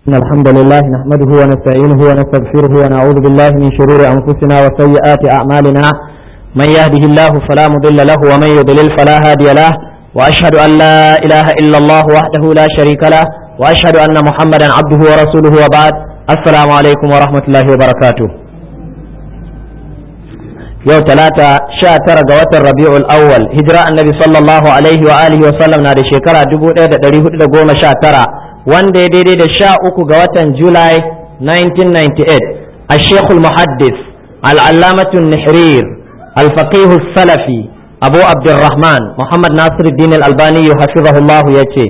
إن الحمد لله نحمده ونستعينه ونستغفره ونعوذ بالله من شرور أنفسنا وسيئات أعمالنا من يهده الله فلا مضل له ومن يضلل فلا هادي له وأشهد أن لا إله إلا الله وحده لا شريك له وأشهد أن محمدا عبده ورسوله وبعد السلام عليكم ورحمة الله وبركاته yau talata sha tara ga watan rabi'ul awwal hijira annabi sallallahu alaihi wa alihi wa sallam na da shekara 1419 wanda ya daidai da sha uku ga watan july 1998 الشيخ المحدث العلامة النحرير الفقيه السلفي أبو عبد الرحمن محمد ناصر الدين الألباني حفظه الله يتي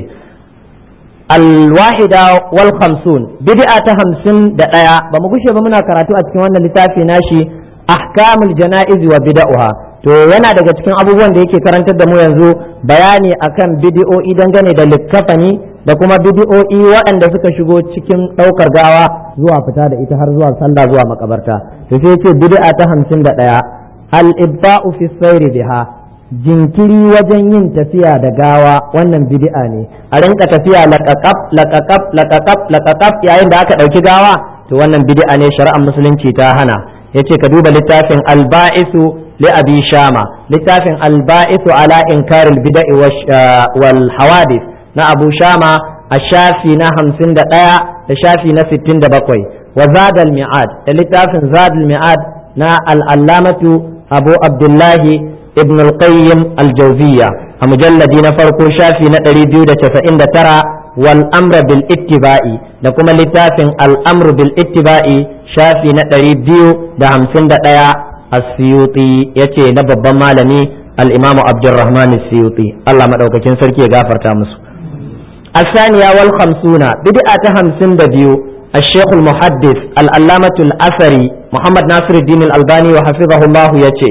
الواحدة والخمسون بدأت همسن دقايا بمقوش بمنا كراتو أتكوانا لتافي ناشي ahkamul jana'iz wa bid'uha to yana daga cikin abubuwan da yake karantar da mu yanzu bayani akan bid'o'i dangane da likkafani da kuma bid'o'i waɗanda suka shigo cikin ɗaukar gawa zuwa fita da ita har zuwa sallah zuwa makabarta to sai yace bid'a ta 51 al-ibta'u fi sayri biha jinkiri wajen yin tafiya da gawa wannan bid'a ne a rinka tafiya laqaqab laqaqab laqaqab laqaqab yayin da aka ɗauki gawa to wannan bid'a ne shari'ar musulunci ta hana yace ka duba littafin alba'isu li abi shama littafin alba'isu ala inkar bid'i wal hawadith na abu shama a shafi na hamsin da ɗaya da shafi na sittin da bakwai wa zadal mi'ad da littafin zadal mi'ad na al'allamatu abu abdullahi ibn al-qayyim al-jawziyya a mujalladi na farko shafi na ɗari biyu da casa'in da tara wal amra bil ittiba'i da kuma littafin al-amru bil ittiba'i shafi na ɗari biyu da hamsin da ɗaya a siyuti ya ce na babban malami al'imamu abdurrahman siyuti Allah maɗaukakin sarki ya gafarta musu الثانية والخمسون بدعة همسن دبيو الشيخ المحدث الألامة الأثري محمد ناصر الدين الألباني وحفظه الله يتي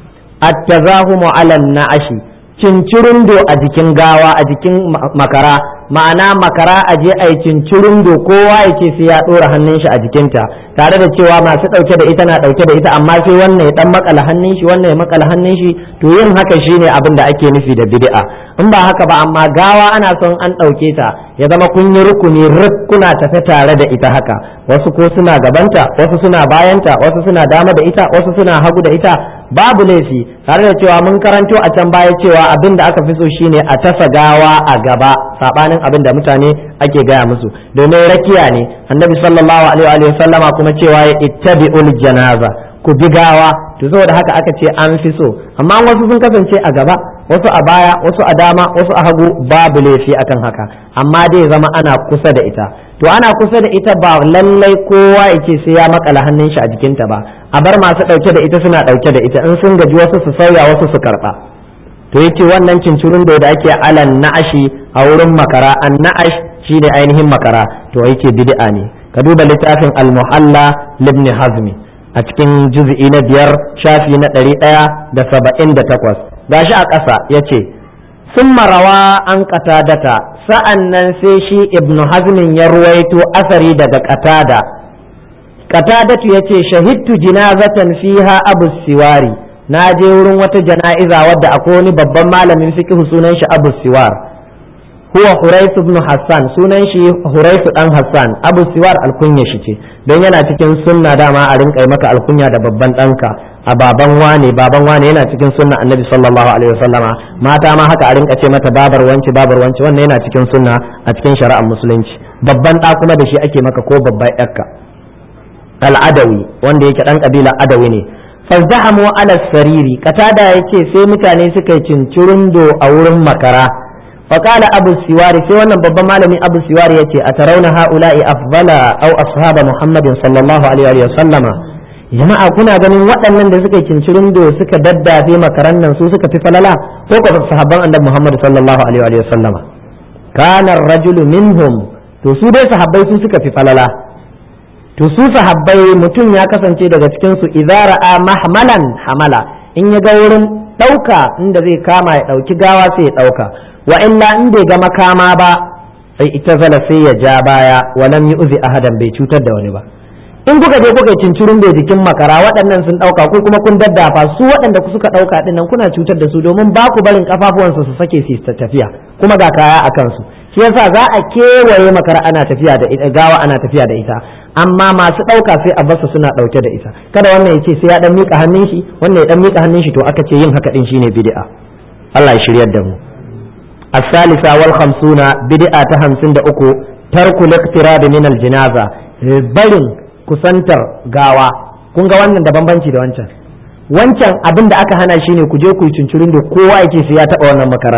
التزاهم على النعش cincirindo a jikin gawa a jikin makara ma'ana makara a je a yi cincirindo kowa ya ce sai ya ɗora hannun shi a jikinta tare da cewa masu ɗauke da ita na ɗauke da ita amma sai wannan ya ɗan makala hannun shi wannan ya makala hannun shi to yin haka shine abin da ake nufi da bid'a in ba haka ba amma gawa ana son an ɗauke ta ya zama kun yi rukuni kuna tafe tare da ita haka wasu ko suna gabanta wasu suna bayanta wasu suna dama da ita wasu suna hagu da ita babu laifi tare da cewa mun karanto a can baya cewa abin da aka fi so shine a tasa gawa a gaba sabanin abin da mutane ake gaya musu domin rakiya ne annabi sallallahu alaihi wa sallama kuma cewa ya ittabi'ul janaza ku bi gawa to saboda haka aka ce an fi so amma wasu sun kasance a gaba wasu a baya wasu a dama wasu a hagu babu laifi akan haka amma dai zama ana kusa da ita to ana kusa da ita ba lallai kowa yake sai ya makala hannun shi a jikinta ba a bar masu ɗauke da ita suna ɗauke da ita in sun gaji wasu su sauya wasu su karɓa to yace wannan cincirin da ake alan na'ashi a wurin makara an na'ash shine ainihin makara to yake bid'a ne ka duba littafin al-muhalla libni hazmi a cikin juz'i na biyar shafi na ɗari ɗaya da saba'in da takwas gashi a ƙasa ya ce sun marawa an data sa'an nan sai shi ibnu hazmin ya ruwaito asari daga qatada qatadatu ya ce shahidtu jinazatan fiha abu siwari na je wurin wata jana'iza wadda akwai wani babban malamin fiqh sunan shi abu siwar huwa huraisu ibn hassan sunan shi huraisu dan hassan abu siwar alkunya shi ce don yana cikin sunna dama a rinka maka alkunya da babban ɗanka a baban wane baban wane yana cikin sunna annabi sallallahu alaihi wasallama mata ma haka a rinka ce mata babar wance babar wance wannan yana cikin sunna a cikin shari'ar musulunci babban ɗa kuma da shi ake maka ko babban ƴarka al'adawi wanda yake ɗan kabila adawi ne fazdahamu ala sariri katada yace sai mutane suka yi cincirundo a wurin makara فقال أبو السواري في وانا بابا مالمي أبو السواري يتي أترون هؤلاء أفضل أو أصحاب محمد صلى الله عليه وسلم jama'a kuna ganin waɗannan da suka cincirin do suka daddafe makaran nan su suka fi falala ko ko sahabban annabi Muhammad sallallahu alaihi wa sallama kana rajulu minhum to su dai sahabbai su suka fi falala to su sahabbai mutum ya kasance daga cikin su idza ra'a mahmalan hamala in ya ga wurin ɗauka inda zai kama ya ɗauki gawa sai ya ɗauka wa illa in bai ga makama ba sai ita zala sai ya ja baya wa lam yu'zi ahadan bai cutar da wani ba in kuka je kuka cincirin bai jikin makara waɗannan sun ɗauka ko kuma kun daddafa su waɗanda suka ɗauka ɗin nan kuna cutar da su domin ba ku barin kafafuwansu su sake su tafiya kuma ga kaya a kansu shi yasa za a kewaye makara ana tafiya da ita gawa ana tafiya da ita amma masu ɗauka sai a basu suna ɗauke da ita kada wannan ya ce sai ya dan miƙa hannun shi wannan ya dan miƙa hannun shi to aka ce yin haka din shine bid'a Allah ya shiryar da mu الثالثة والخمسون بدعة همسين دا أكو ترك الاقتراب من الجنازة barin kusantar gawa kun ga wannan da bambanci da wancan wancan abin da aka hana shi ne ku je ku yi cincirin da kowa yake sai ya taɓa wannan makarar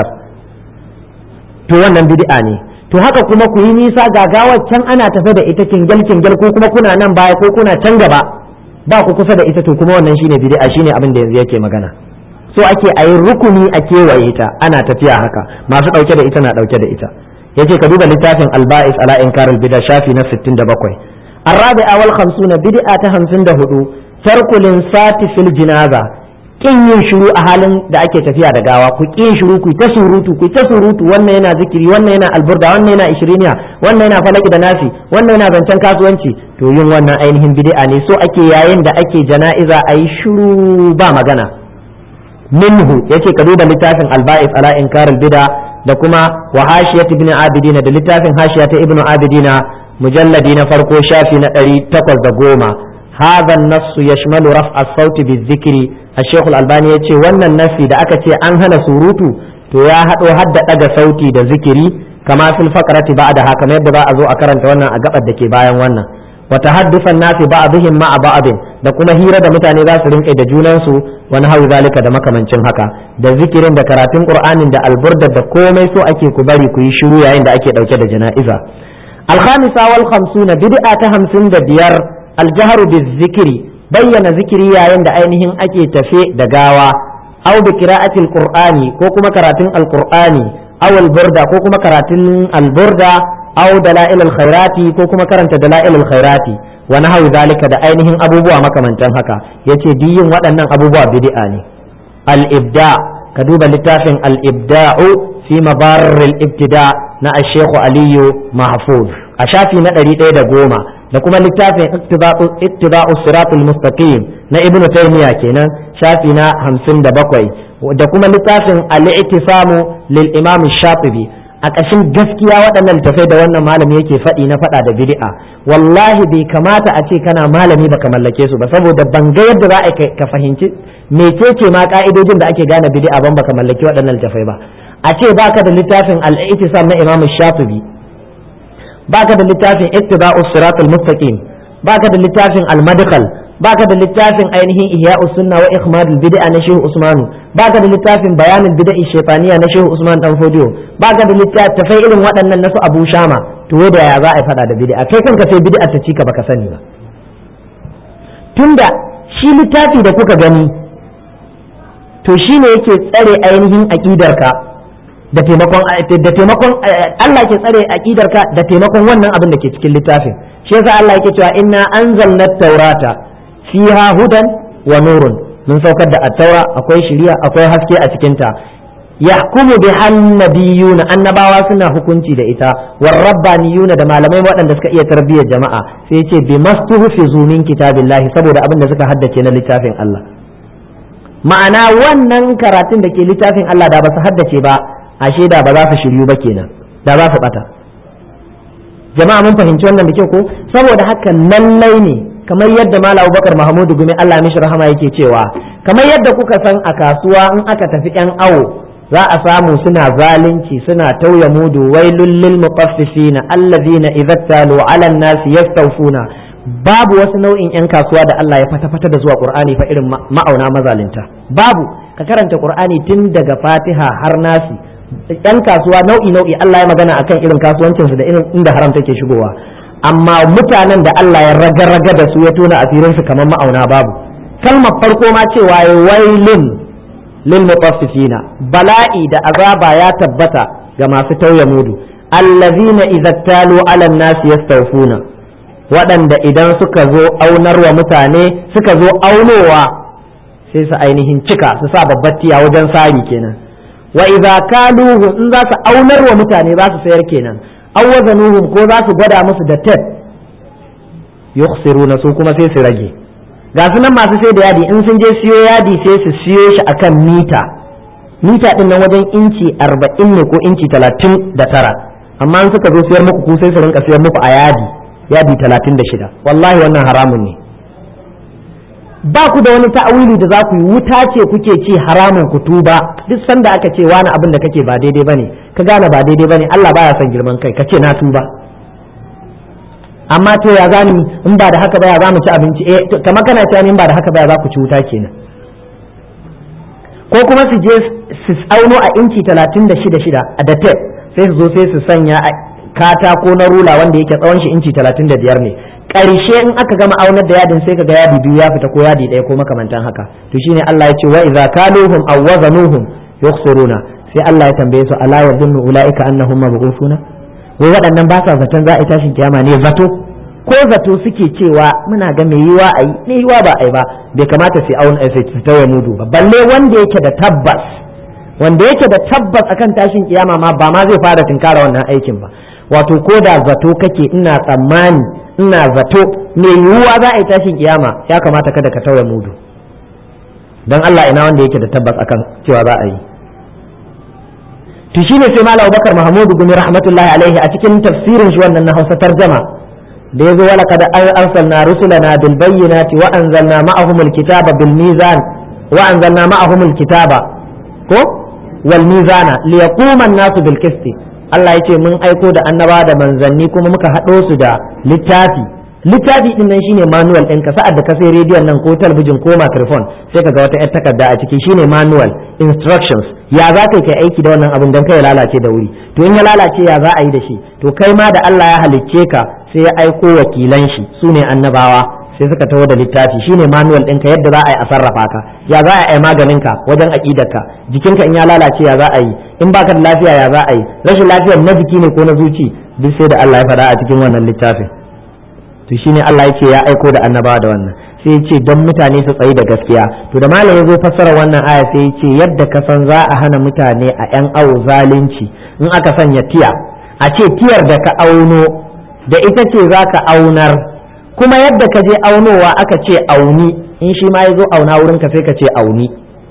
to wannan bid'a ne to haka kuma ku yi nisa ga gawar can ana tafe da ita kingel kingel ko kuma kuna nan baya ko kuna can gaba ba ku kusa da ita to kuma wannan shine bid'a shine abin da yanzu yake magana so ake a yi rukuni a kewaye ta ana tafiya haka masu ɗauke da ita na ɗauke da ita yace ka duba littafin alba'is ala inkar albida shafi na 67 الرابعة والخمسون بدعة همسون ده هدو ترك الانسات في الجنازة kin yin shiru a halin da ake tafiya da gawa ku kin shiru ku ta surutu ku ta surutu wannan yana zikiri wannan yana alburda wannan yana ishiriniya wannan yana falaki da nasi wannan yana zancen kasuwanci to yin wannan ainihin bid'a ne so ake yayin da ake jana'iza a yi shiru ba magana minhu yace ka duba littafin alba'is ala inkar bid'a da kuma wa hashiyat ibn abidina da littafin hashiya ta ibn abidina mujalladi na farko shafi na ɗari takwas da goma هذا النص يشمل رفع الصوت بالذكر الشيخ الألباني يتي وانا النص da aka ce an hana surutu to ya haɗo hadda ɗaga sauti da zikiri kama fil faqrati ba'da haka kamar yadda za a zo a karanta wannan a gabar da ke bayan wannan wa tahaddufan nasi ba'dihim ma'a ba'din da kuma hira da mutane za su rinka da junansu wani hawi zalika da makamancin haka da zikirin da karatun qur'anin da alburdar da komai so ake ku bari ku yi shiru yayin da ake dauke da jana'iza الخامسة والخمسون بدعة همسون دبير الجهر بالذكر بين ذكري يا عند أينهم أكي تفي دقاوة أو بقراءة القرآن كوكما كراتين القرآن أو البردة كوكما كراتين البردة أو دلائل الخيرات كوكما كرنت دلائل الخيرات ونحو ذلك دا أينهم أبو بوا مكمن تنهكا يتي دين وأنن أبو بوا بدعاني الإبداع كدوب لتافن الإبداع في مبار الابتداء na Sheikhu Aliyu Mahfuz a shafi na ɗari ɗaya da goma da kuma littafin ittiba'u siratul mustaqim na Ibn Taymiyyah kenan shafi na hamsin da bakwai da kuma littafin al-i'tisamu lil Imam Shatibi a ƙashin gaskiya waɗannan littafai da wannan malami yake faɗi na faɗa da bid'a wallahi bai kamata a ce kana malami baka mallake su ba saboda ban ga yadda za a ka fahimci mecece ma ka'idojin da ake gane bid'a ban baka mallaki waɗannan littafai ba a ce baka da littafin al-i'tisam na Imam Shafi'i baka da littafin ittiba'u siratal mustaqim baka da littafin al-madkhal baka da littafin ainihin ihya'us sunna wa ikhmadul bid'a na Shehu Usmanu baka da littafin bayanul bid'a shaytaniya na Shehu Usman dan Fodiyo baka da littafai irin waɗannan na su Abu Shama to da ya za a fada da bid'a kai kanka sai bid'a ta cika baka sani ba tunda shi littafi da kuka gani to shine yake tsare ainihin aqidarka da taimakon da taimakon Allah ke tsare aqidarka da taimakon wannan abin da ke cikin littafin shi yasa Allah yake cewa inna anzalna taurata fiha hudan wa nurun mun saukar da at-taura akwai shiriya akwai haske a cikin ta yahkumu bi annabiyuna annabawa suna hukunci da ita war rabbaniyuna da malamai waɗanda suka iya tarbiyyar jama'a sai yace bi mastuhfizu min kitabillahi saboda abin da suka haddace na littafin Allah ma'ana wannan karatun da ke littafin Allah da ba su haddace ba ashe da ba za su shiryu ba kenan da za su bata jama'a mun fahimci wannan da kyau ko saboda haka lallai ne kamar yadda malam Abubakar Mahmudu Gumi Allah mishi rahama yake cewa kamar yadda kuka san a kasuwa in aka tafi yan awo za a samu suna zalunci suna tauye mudu wailul lil mutaffifina allazina idza talu ala an-nasi yastawfuna babu wasu nau'in yan kasuwa da Allah ya fata fata da zuwa Qur'ani fa irin ma'auna mazalinta babu ka karanta Qur'ani tun daga Fatiha har nasi yan kasuwa nau'i nau'i Allah ya magana akan irin kasuwancinsu da irin inda haram take shigowa amma mutanen da Allah ya raga-raga da su ya tona asirinsu kamar ma'auna babu kalmar farko ma cewa ya wailun lil mutaffifina bala'i da azaba ya tabbata ga masu tauye mudu allazina idza talu ala nasi yastawfuna waɗanda idan suka zo aunarwa mutane suka zo aunowa sai su ainihin cika su sa babbar tiya wajen sari kenan wa idza kaluhu in za su aunar wa mutane za su sayar kenan aw wazanuhum ko za su gwada musu da tab yukhsiruna su kuma sai su rage ga su nan masu sai da yadi in sun je siyo yadi sai su siyo shi akan mita mita din nan wajen inci arba'in ne ko inci talatin da tara amma in suka zo siyar muku ku sai su rinka siyar muku a yadi yadi talatin da shida wallahi wannan haramun ne ba ku da wani ta'awili da za ku yi wuta ce kuke ci haramun ku tuba duk sanda aka ce wani abin da kake ba daidai bane ka gane ba daidai bane Allah baya son girman kai kace na tuba amma to ya zani in ba da haka ba ya za mu ci abinci eh kamar kana cewa in ba da haka ba ya za ku ci wuta kenan ko kuma su je su auno a inci talatin da shida shida a da tape sai su zo sai su sanya katako na rula wanda yake tsawon shi inci talatin da biyar ne ƙarshe in aka gama aunar da yadin sai kaga yadi biyu ya fita ko yadi ɗaya ko makamantan haka to shine Allah ya ce wa idza kaluhum aw wazanuhum yukhsiruna sai Allah ya tambaye su ala yadhunnu ulaika annahum mab'usuna wai waɗannan ba sa zaton za a tashin kiyama ne zato ko zato suke cewa muna ga mai yiwa ayi ne yiwa ba ai ba bai kamata sai auna sai ta ya mudu ba balle wanda yake da tabbas wanda yake da tabbas akan tashin kiyama ma ba ma zai fara tinkara wannan aikin ba wato ko da zato kake ina tsammani ina zato mai yiwuwa za a yi tashin kiyama ya kamata kada ka tauye mudu don Allah ina wanda yake da tabbas akan cewa za a yi to shine sai malam Abubakar Mahmud bin rahmatullahi alaihi a cikin tafsirin shi wannan na Hausa tarjama da yazo wala kada arsalna rusulana bil bayyinati wa anzalna ma'ahum al kitaba bil mizan wa anzalna ma'ahum al kitaba ko wal mizana liyaquma an-nasu bil qisti Allah ya ce mun aiko da annaba da manzanni kuma muka haɗo su da littafi littafi din nan shine manual ɗin ka sa'ad da ka sai rediyon nan ko talabijin ko microphone sai ka ga wata yar takarda a ciki shine manual instructions ya za ka kai aiki da wannan abin don kai ya lalace da wuri to in ya lalace ya za a yi da shi to kai ma da Allah ya halicce ka sai ya aiko wakilan shi su ne annabawa sai suka taho da littafi shine manual ɗinka yadda za a yi a sarrafa ka ya za a yi maganin ka wajen aƙidarka jikinka in ya lalace ya za a yi in baka da lafiya ya za a yi rashin lafiyar na jiki ne ko na zuci duk sai da Allah ya faɗa a cikin wannan littafin to shine Allah ya ce ya aiko da annabawa da wannan sai ya ce don mutane su tsayi da gaskiya to da malam ya zo fassara wannan aya sai ya ce yadda ka san za a hana mutane a yan awo zalunci in aka sanya tiya a ce tiyar da ka auno da ita ce za ka aunar kuma yadda ka je aunowa aka ce auni in shi ma ya zo auna wurin ka sai ka ce auni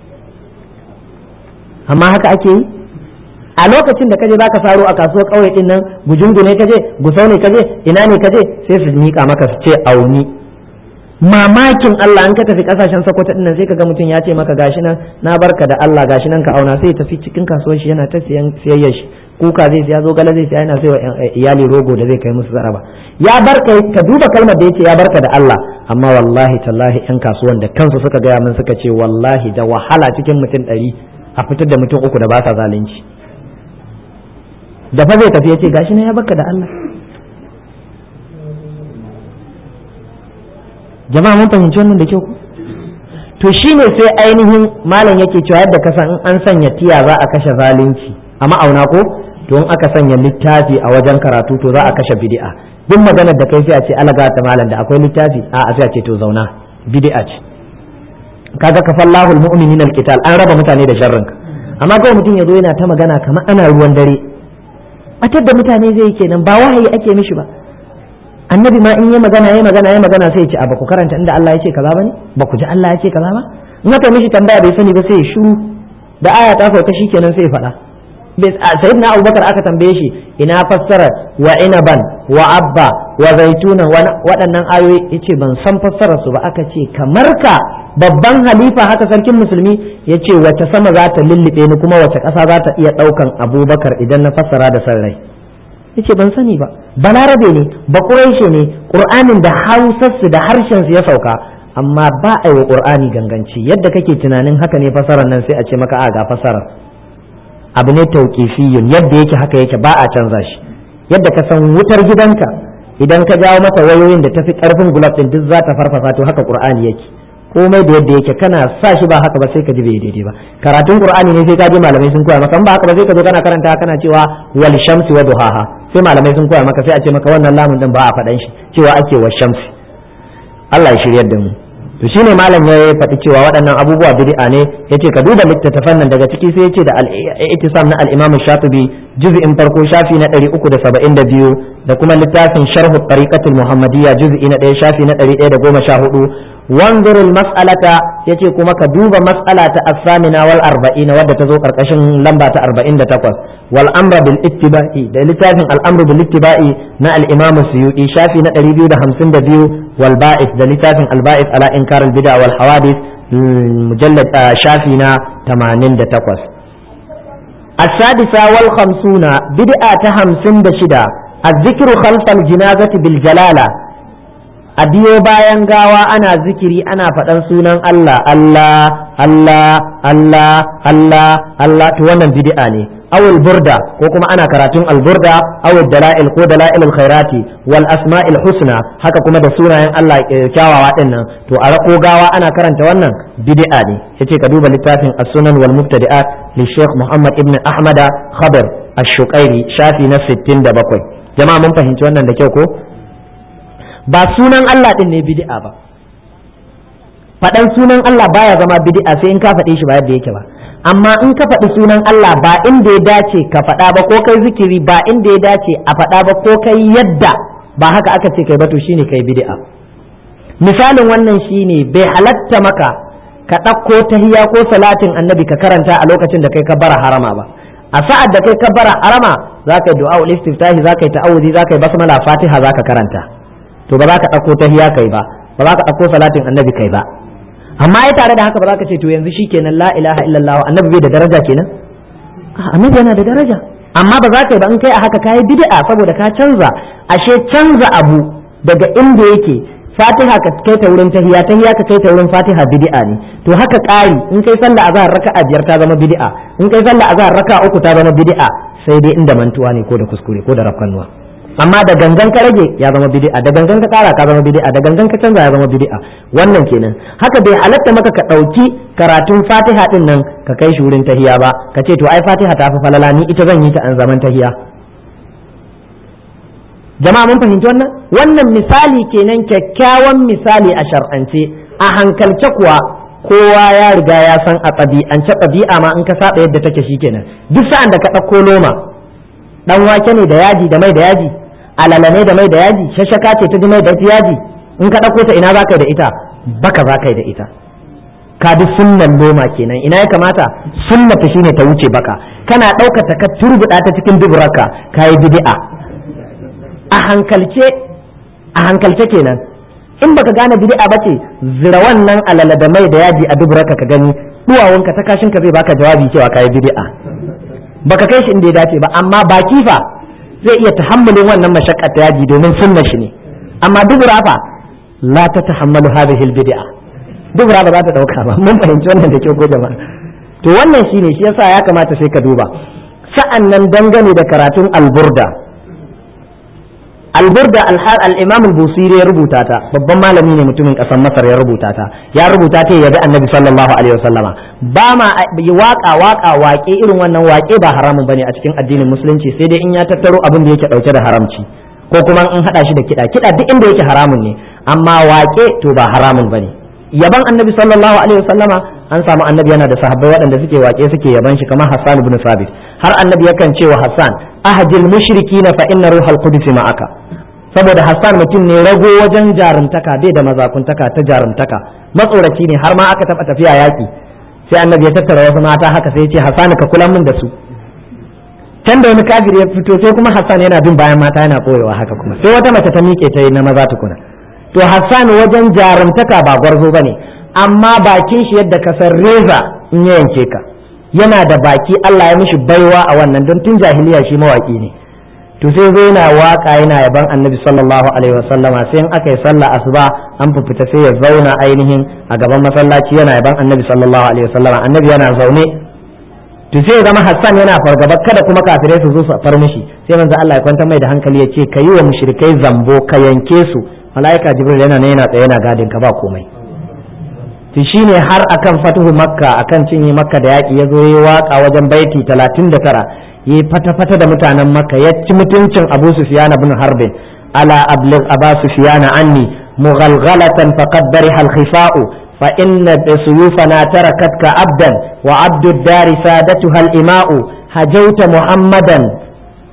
amma haka ake yi a lokacin da kaje zaka saro a kasuwar kauye din nan gujungu ne kaje gusau ne kaje ina ne kaje sai su mika maka su ce auni mamakin Allah an ka tafi kasashen Sokoto din nan sai kaga mutum ya ce maka gashi nan na barka da Allah gashi nan ka auna sai ya tafi cikin kasuwar shi yana ta siyan siyayyar shi kuka zai siya zo gala zai siya yana sai wa iyali rogo da zai kai musu zaraba ya barka ka duba kalmar da yace ya barka da Allah amma wallahi tallahi yan kasuwan da kansu suka gaya min suka ce wallahi da wahala cikin mutum ɗari a fitar da mutum uku da ba sa zalunci da fa zai tafi yace gashi ne ya barka da Allah jama'a mun fahimci wannan da kyau to shine sai ainihin malam yake cewa yadda ka san in an sanya tiya za a kashe zalunci a ma'auna ko to in aka sanya littafi a wajen karatu to za a kashe bid'a duk maganar da kai sai a ce alaga ta malam da akwai littafi a a sai a ce to zauna bid'a ce kaga kafallahu almu'minina alqital an raba mutane da sharrin amma kawai mutum ya zo yana ta magana kamar ana ruwan dare batar da mutane zai kenan ba wahayi ake mishi ba annabi ma in yi magana ya magana ya magana sai ya ce a baku karanta inda Allah ya ce kaza bane ba ku ji Allah ya ce kaza ba in aka mishi tambaya bai sani ba sai ya shiru da aya ta sauka shikenan sai ya faɗa sayyidina abubakar aka tambaye shi ina fassarar wa inaban wa abba wa zaituna waɗannan ayoyi yace ban san fassarar su ba aka ce kamar ka babban halifa haka sarkin musulmi yace wace sama za ta lullube ni kuma wace ƙasa za ta iya ɗaukan abubakar idan na fassara da san rai yace ban sani ba balarabe ne ba ƙuraishe ne ƙur'anin da hausarsu da harshen su ya sauka amma ba a yi wa ƙur'ani ganganci yadda kake tunanin haka ne fassarar nan sai a ce maka a ga fassarar abu ne tauqifiyun yadda yake haka yake ba a canza shi yadda ka san wutar gidanka idan ka jawo mata wayoyin da tafi karfin gulab din duk za ta farfasa to haka qur'ani yake komai da yadda yake kana sa shi ba haka ba sai ka ji bai daidai ba karatun qur'ani ne sai ka ji malamai sun koya maka ba haka ba sai ka zo kana karanta kana cewa wal shamsi wa duhaha sai malamai sun koya maka sai a ce maka wannan lamun din ba a faɗan shi cewa ake wa shamsi Allah ya shiryar da mu to shine malam ya faɗi cewa waɗannan abubuwa bid'a ne yace ka duba littattafan nan daga ciki sai yace da al-i'tisam na al-Imam Shatibi juz'in farko shafi na 372 da kuma littafin sharhu tariqatul muhammadiyya juz'i na 1 shafi na 114 wanzur mas'alata yace kuma ka duba mas'ala ta as-samina wal arba'ina wadda ta zo karkashin lamba ta 48 wal amra bil ittiba'i da littafin al amru bil ittiba'i na al imam suyuti shafi na 252 wal ba'is da littafin al ba'is ala inkar al bid'a wal hawadith mujallad shafi na 88 السادسة والخمسون بدعة همسن بشدة الذكر خلف الجنازة بالجلالة أديو باين غاوا أنا ذكري أنا فتن سونان الله الله الله الله الله الله توانا بدعة أو البردة وكما أنا كراتون البردة أو الدلائل كو دلائل الخيرات والأسماء الحسنى هكا كما دسونا ين الله كاوا واتنا تو أرقو غاوا أنا كرانت وانا بدعة يتي كدوبا لتافين السنن والمبتدئات للشيخ محمد ابن أحمد خبر الشقيري شافي نفس التين دبقوي جماعة من فهمت وانا دكيوكو ba sunan Allah din ne bid'a ba faɗan sunan Allah baya zama bid'a sai in ka faɗe shi ba yadda yake ba amma in ka faɗi sunan Allah ba inda ya dace ka faɗa ba ko kai zikiri ba inda ya dace a faɗa ba ko kai yadda ba haka aka ce kai ba to shine kai bid'a misalin wannan shine bai halatta maka ka ɗauko tahiya ko salatin annabi ka karanta a lokacin da kai ka bara harama ba a sa'ad da kai ka bara harama za ka yi du'a ul istiftahi za ka yi ta'awuzi za ka yi basmala fatiha za ka karanta to ba za ka ɗauko tahiya kai ba ba za ka ɗauko salatin annabi kai ba amma ai tare da haka ba za ka ce to yanzu shikenan la ilaha illallah annabi bai da daraja kenan annabi yana da daraja amma ba za ka yi ba in kai a haka kayi bid'a saboda ka canza ashe canza abu daga inda yake fatiha ka kai ta wurin tahiya tahiya ka kai ta wurin fatiha bid'a ne to haka ƙari in kai sallah azhar raka'a biyar ta zama bid'a in kai sallah azhar raka'a uku ta zama bid'a sai dai inda mantuwa ne ko da kuskure ko da rafkanuwa amma da gangan ka rage ya zama bid'a da gangan ka kara ka zama bid'a da gangan ka canza ya zama bid'a wannan kenan haka bai halatta maka ka dauki karatun Fatiha din nan ka kai shi wurin tahiya ba ka ce to ai Fatiha ta fi falala ni ita zan yi ta an zaman tahiya jama'a mun fahimci wannan wannan misali kenan kyakkyawan misali a shar'ance a hankalce kuwa kowa ya riga ya san a ɗabi'ance ɗabi'a ma in ka saba yadda take shikenan duk sa'an da ka ɗauko loma dan wake ne da yaji da mai da yaji alala ne da mai da yaji shashaka ce ta mai da yaji in ka ɗauko ta ina za ka yi da ita baka za ka yi da ita ka bi sunnan noma kenan ina ya kamata sunnata shine ta wuce baka kana ɗaukata ka turbuɗa ta cikin duburarka ka yi bid'a a hankalce a hankalce kenan in baka gane bid'a ba ce zira wannan alala da mai da yaji a duburarka ka gani duwawunka ta kashin ka zai baka jawabi cewa ka yi bid'a baka kai shi inda ya dace ba amma baki fa zai iya tahammulin wannan mashaqqat ta yaji domin sunna shi ne amma dubura fa la ta tahammalu hadhihi albid'a dubura ba za ta dauka ba mun fahimci wannan da kyau ko jama'a to wannan shine shi yasa ya kamata sai ka duba sa'an nan dangane da karatun alburda alburda al-imam al-busiri ya rubuta ta babban malami ne mutumin kasar masar ya rubuta ta ya rubuta ta yabi annabi sallallahu alaihi wasallama ba ma waka waka waƙe irin wannan waƙe ba haramun bane a cikin addinin musulunci sai dai in ya tattaro abin da yake dauke da haramci ko kuma in hada shi da kiɗa kiɗa duk inda yake haramun ne amma waƙe to ba haramun bane yaban annabi sallallahu alaihi wasallama an samu annabi yana da sahabbai waɗanda suke waƙe suke yaban shi kamar Hassan ibn Sabit har annabi yakan ce wa Hassan ahjil mushrikina fa inna ruhal qudus ma'aka saboda Hassan mutum ne rago wajen jarumtaka bai da mazakuntaka ta jarumtaka matsoraci ne har ma aka taɓa tafiya yaƙi sai annabi ya tattara wasu mata haka sai ya ce Hassan ka kula min da su can da wani kafiri ya fito sai kuma Hassan yana bin bayan mata yana ɓoyewa haka kuma sai wata mace ta miƙe ta yi na maza tukuna to Hassan wajen jarumtaka ba gwarzo bane amma bakin shi yadda ka san reza in ya yanke ka yana da baki Allah ya mishi baiwa a wannan don tun jahiliya shi mawaki ne to sai zo yana waka yana yaban annabi sallallahu alaihi wasallama sai in aka yi sallah asuba an fita sai ya zauna ainihin a gaban masallaci yana yaban annabi sallallahu alaihi wasallama annabi yana zaune to sai zama Hassan yana fargaba kada kuma kafirai su zo su far mishi sai manzo Allah ya kwantar mai da hankali ya ce ka yi wa mushrikai zambo ka yanke su malaika jibril yana ne yana tsaye yana gadin ka ba komai to shine har akan fatuhu makka akan cinye makka da yaki ya zo yi waka wajen baiti 39 yi fata-fata da mutanen makka ya ci mutuncin abu sufyan ibn harbin ala ablig aba sufyan anni mughalghalatan faqad bariha al-khifa'u fa inna suyufana tarakatka abdan wa abdu ad-dar sadatuha al-ima'u hajawta muhammadan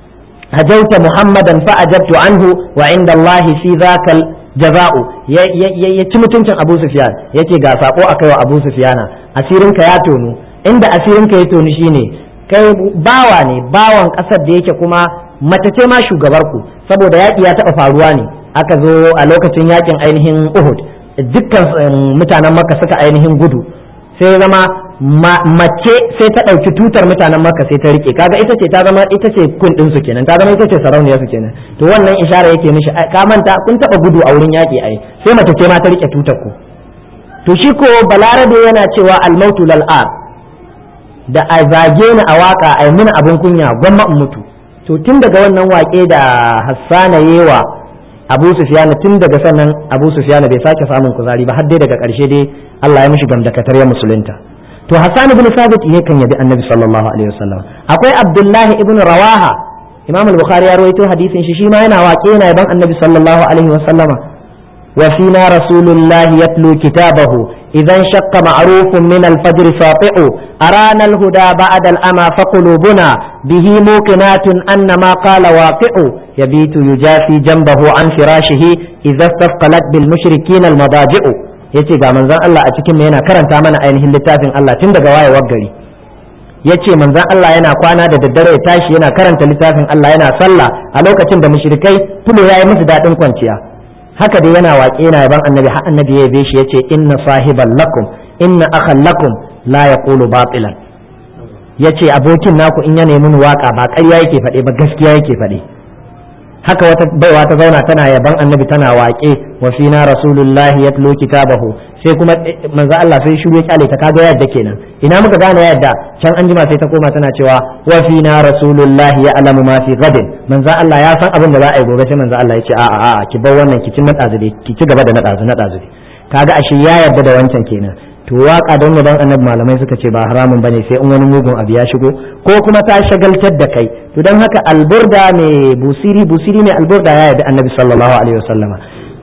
hajauta muhammadan fa ajabtu anhu wa inda allahi fi zakal jaza'u ya ci mutuncin abu sufyan yace ga sako akai wa abu sufyana asirinka ya tonu inda asirinka ya tonu shine kai bawa ne bawan kasar da yake kuma mace ce ma shugabar ku saboda yaƙi ya taɓa faruwa ne aka zo a lokacin yaƙin ainihin uhud dukkan mutanen makka suka ainihin gudu sai zama mace sai ta ɗauki tutar mutanen makka sai ta rike kaga ita ce ta zama ita ce kun ɗin su kenan ta zama ita ce sarauniyar su kenan to wannan ishara yake mishi ka manta kun taɓa gudu a wurin yaƙi ai sai mace ce ma ta rike tutar ku to shi ko balarabe yana cewa almautu lal'ar da a zage ni a waka a mini abin kunya gwamma in mutu to tun daga wannan wake da hassana yewa abu sufiyana tun daga sannan abu sufiyana bai sake samun kuzari ba har dai daga karshe dai Allah ya mishi gamdakatar ya musulunta to hassan ibn sabit ne kan yabi annabi sallallahu alaihi wasallam akwai abdullahi ibn rawaha imam al-bukhari ya rawaito hadisin shi shi ma yana waƙe yana yaban annabi sallallahu alaihi wasallama وفينا رسول الله يتلو كتابه إذا انشق معروف من الفجر ساطع أرانا الهدى بعد الأمى فقلوبنا به موقنات أن ما قال واقع يبيت يجافي جنبه عن فراشه إذا استثقلت بالمشركين المضاجع yace ga manzon Allah a cikin yana karanta mana ainihin littafin Allah tun daga wayewar gari yace manzon Allah yana kwana da daddare ya tashi yana karanta littafin Allah yana sallah a lokacin da mushrikai tulo yayi musu dadin kwanciya haka dai yana waƙe yana yaban annabi har annabi ya yabe shi yace inna sahiban lakum inna akhan lakum la yaqulu batilan yace abokin naku in ya nemi waka ba ƙarya yake faɗe ba gaskiya yake faɗe haka wata baiwa ta zauna tana yaban annabi tana waƙe wa fina rasulullahi yatlu kitabahu sai kuma manzo Allah sai shiru ya kyale ta kaga yadda kenan ina muka gane yadda can an jima sai ta koma tana cewa wa fina rasulullahi ya alamu ma fi gadin manzo Allah ya san abin da za a yi gobe sai manzo Allah ya ce a'a a'a ki bar wannan ki ci nadazu dai ki ci gaba da nadazu nadazu dai kaga ashe ya yarda da wancan kenan to waka don yaban annabi malamai suka ce ba haramun bane sai in wani mugun abu ya shigo ko kuma ta shagaltar da kai to don haka alburda mai busiri busiri mai alburda ya yarda annabi sallallahu alaihi wasallama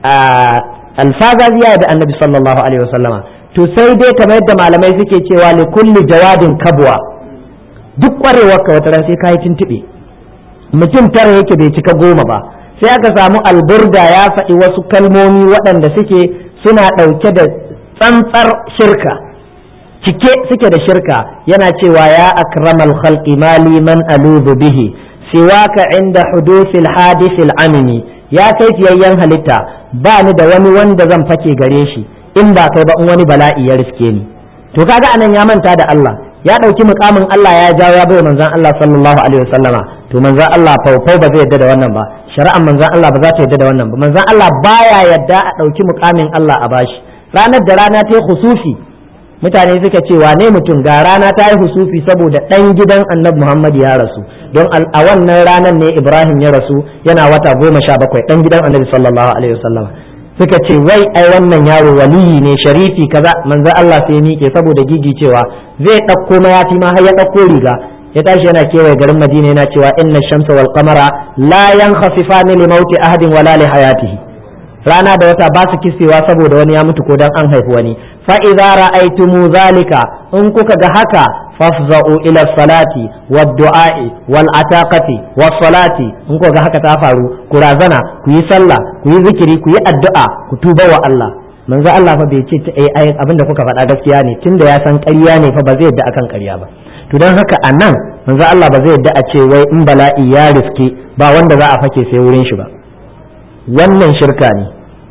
alfazazi ya yarda annabi sallallahu alaihi wasallama to sai dai kamar yadda malamai suke cewa li kulli jawadin kabwa duk kwarewarka wata ran sai kai tuntube mutum tara yake bai cika goma ba sai aka samu alburda ya faɗi wasu kalmomi waɗanda suke suna ɗauke da tsantsar shirka cike suke da shirka yana cewa ya akramal khalqi mali man aluzu bihi siwaka inda hudusil hadisil amini ya kai fiyayyen halitta ba ni da wani wanda zan fake gare shi in ba kai ba in wani bala'i ya riske ni to kaga anan ya manta da Allah ya ɗauki mukamin Allah ya jawo ya bai manzon Allah sallallahu alaihi wasallama to manzon Allah faufau ba zai yadda da wannan ba shari'ar manzon Allah ba za ta yadda da wannan ba manzon Allah baya yadda a ɗauki mukamin Allah a bashi ranar da rana ta yi husufi mutane suka ce wane mutum ga rana ta yi husufi saboda ɗan gidan annabi Muhammad ya rasu don a wannan ranar ne Ibrahim ya rasu yana wata goma sha bakwai ɗan gidan annabi sallallahu alaihi wasallama suka ce wai ai wannan yaro waliyi ne sharifi kaza manzo Allah sai miƙe saboda gigi cewa zai ɗauko mayafi ma har ya ɗauko riga ya tashi yana kewaye garin Madina yana cewa inna shamsa wal qamara la yankhasifani li mauti ahadin wala li hayatihi rana da wata ba su kisewa saboda wani ya mutu ko dan an haifi wani fa idza ra'aytumu zalika in kuka ga haka fafza'u ila salati wad du'a'i wal ataqati was salati in kuka ga haka ta faru ku razana ku yi sallah ku yi zikiri ku yi addu'a ku tuba wa Allah manzo Allah fa bai ce ai abinda kuka faɗa gaskiya ne tunda ya san ƙarya ne fa ba zai yadda akan ƙarya ba to dan haka anan manzo Allah ba zai yadda a ce wai in bala'i ya riske ba wanda za a fake sai wurin shi ba wannan shirka ne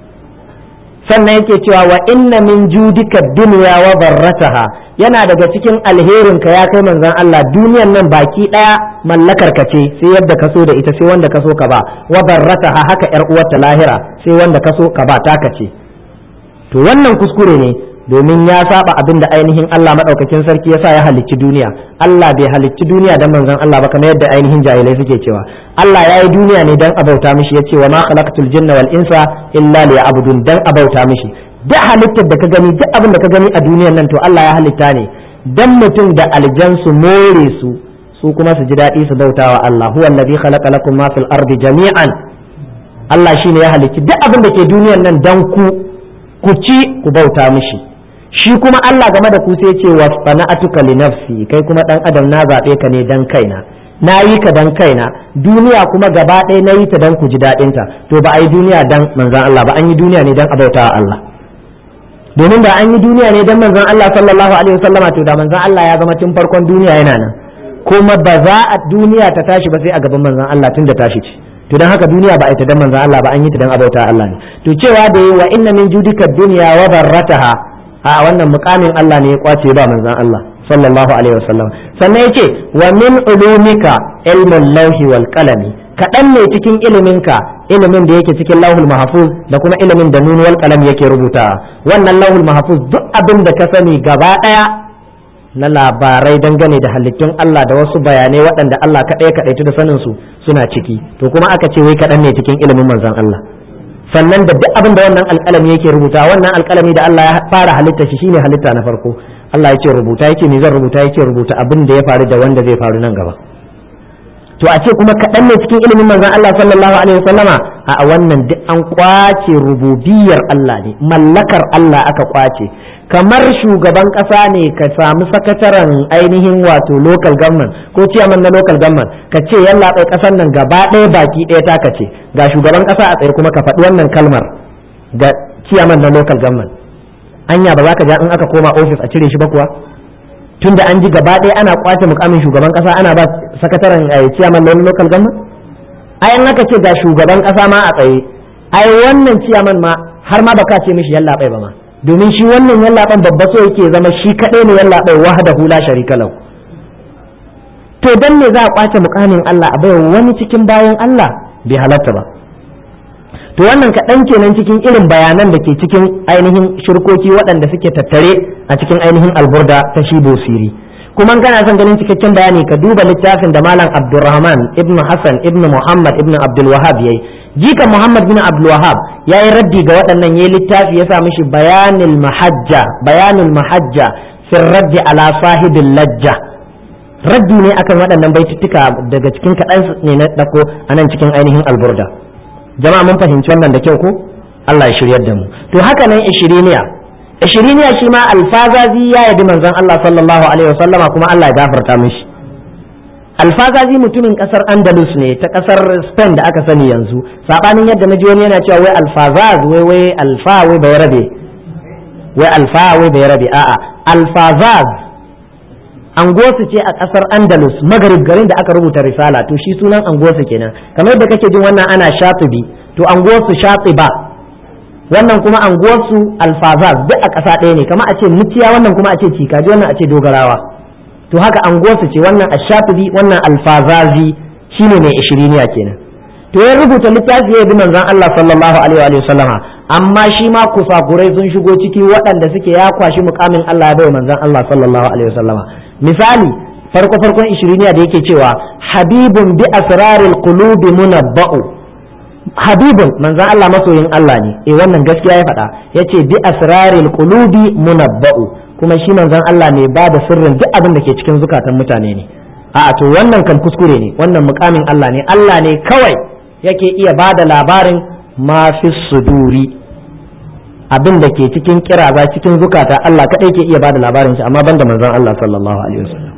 sannan yake cewa wa inna min judika dunya wa barrataha yana daga cikin alherin ka ya kai manzon Allah duniyan nan baki daya mallakar ka ce sai yadda ka so da ita sai wanda ka so ka ba wa barrataha haka yar uwarta lahira sai wanda ka so ka ba taka ce to wannan kuskure ne domin ya saba abin da ainihin Allah madaukakin sarki yasa ya halicci duniya Allah bai halicci duniya dan manzon Allah ba kamar yadda ainihin jahilai suke cewa Allah ya yi duniya ne dan abauta mishi yace wa ma khalaqtul jinna wal insa illa liya'budun dan abauta mishi duk halittar da ka gani duk abin da ka gani a duniyar nan to Allah ya halitta ne dan mutum da aljan su more su su kuma su ji daɗi su bautawa Allah huwa alladhi khalaqa lakum ma fil ardi jami'an Allah shine ya halicci duk abin da ke duniyar nan dan ku ku ci ku bauta mishi shi kuma Allah game da ku sai ce wa sana'atuka li nafsi kai kuma dan adam na zabe ka ne dan kaina na yi ka dan kaina duniya kuma gaba ɗaya na yi ta dan ku ji daɗinta to ba a yi duniya dan manzan Allah ba an yi duniya ne dan abauta Allah domin da an yi duniya ne dan manzan Allah sallallahu alaihi wasallama to da manzan Allah ya zama tun farkon duniya yana nan kuma ba za a duniya ta tashi ba sai a gaban manzan Allah tun da tashi ce to dan haka duniya ba a yi ta dan manzan Allah ba an yi ta dan abauta Allah ne to cewa da yi wa inna min judika dunya wa darrataha a wannan mukamin Allah ne ya kwace ba manzan Allah sallallahu alaihi wasallam sannan yace wa min ulumika ilmul lawhi wal qalami kaɗan ne cikin iliminka ilimin da yake cikin lauhul mahfuz da kuma ilimin da nun wal qalam yake rubutawa wannan lauhul mahfuz duk abin da ka sani gaba ɗaya na labarai dangane da halittun Allah da wasu bayanai waɗanda Allah kaɗai kaɗaitu da sanin su suna ciki to kuma aka ce wai kaɗan ne cikin ilimin manzon Allah sannan da duk abin da wannan alƙalami yake rubuta wannan alƙalami da Allah ya fara halitta shi shine halitta na farko Allah ya ce rubuta yake me zan rubuta yake rubuta abin da ya faru da wanda zai faru nan gaba to a ce kuma kaɗan ne cikin ilimin manzon Allah sallallahu alaihi wasallama a wannan duk an kwace rububiyar Allah ne mallakar Allah aka kwace kamar shugaban ƙasa ne ka samu sakataren ainihin wato local government ko ciyaman na local government ka ce yalla bai ƙasar nan gaba ɗaya baki ɗaya ta ce ga shugaban ƙasa a tsaye kuma ka faɗi wannan kalmar ga ciyaman na local government anya ba za ka ja in aka koma ofis a cire shi ba kuwa tunda an ji gaba ɗaya ana kwace mukamin shugaban ƙasa ana ba sakataren ciyaman na local government ai an aka ce ga shugaban ƙasa ma a tsaye ai wannan ciyaman ma har ma baka ce mishi yalla bai ba ma domin shi wannan yallaɓan babba so yake zama shi kaɗai ne yallaɓai wahada hula sharika lau to dan me za a kwace mukamin Allah a bai wani cikin bayan Allah bai halatta ba to wannan kaɗan kenan cikin irin bayanan da ke cikin ainihin shirkoki waɗanda suke tattare a cikin ainihin alburda ta shi bosiri kuma kana son ganin cikakken bayani ka duba littafin da malam abdulrahman ibn hassan ibn muhammad ibn abdul wahab yayi jikan muhammad bin abdul wahab yayi raddi ga waɗannan yayi littafi ya sa mishi bayanul mahajja bayanul mahajja fi raddi ala sahibil lajja raddi ne akan waɗannan baituttuka daga cikin kaɗan ne na ɗako a nan cikin ainihin alburda jama'a mun fahimci wannan da kyau ko Allah ya shiryar da mu to haka nan ishiriniya ishiriniya shi ma alfazazi ya yabi manzon Allah sallallahu alaihi wasallama kuma Allah ya gafarta mishi alfazazi mutumin kasar andalus ne ta kasar spain da aka sani yanzu sabanin yadda na ji wani yana cewa wai alfazaz wai wai alfa wai bai rabe wai alfa wai bai rabe a'a alfazaz angosu ce a kasar andalus magarib garin da aka rubuta risala to shi sunan angosu kenan kamar yadda kake jin wannan ana shatibi to angosu shatiba wannan kuma anguwarsu alfazaz duk a ƙasa ɗaya ne kamar a ce muciya wannan kuma a ce cikaji wannan a ce dogarawa to haka anguwarsu ce wannan ashatibi wannan alfazazi shine mai ishiriniya kenan to ya rubuta littafi ya bi manzon Allah sallallahu alaihi wa sallama amma shi ma kusakurai sun shigo ciki waɗanda suke ya kwashi mukamin Allah ya bai manzon Allah sallallahu alaihi wa sallama misali farko farkon ishiriniya da yake cewa habibun bi asraril qulubi munabba'u habibun manzan Allah masoyin Allah ne eh wannan gaskiya ya faɗa yace bi asraril qulubi munabba'u kuma shi manzan Allah ne ba da sirrin duk abin da ke cikin zukatan mutane ne a'a to wannan kan kuskure ne wannan mukamin Allah ne Allah ne kawai yake iya ba da labarin ma fi suduri abin da ke cikin kiraza cikin zukata Allah kadai ke iya ba da labarin shi amma banda manzan Allah sallallahu alaihi wasallam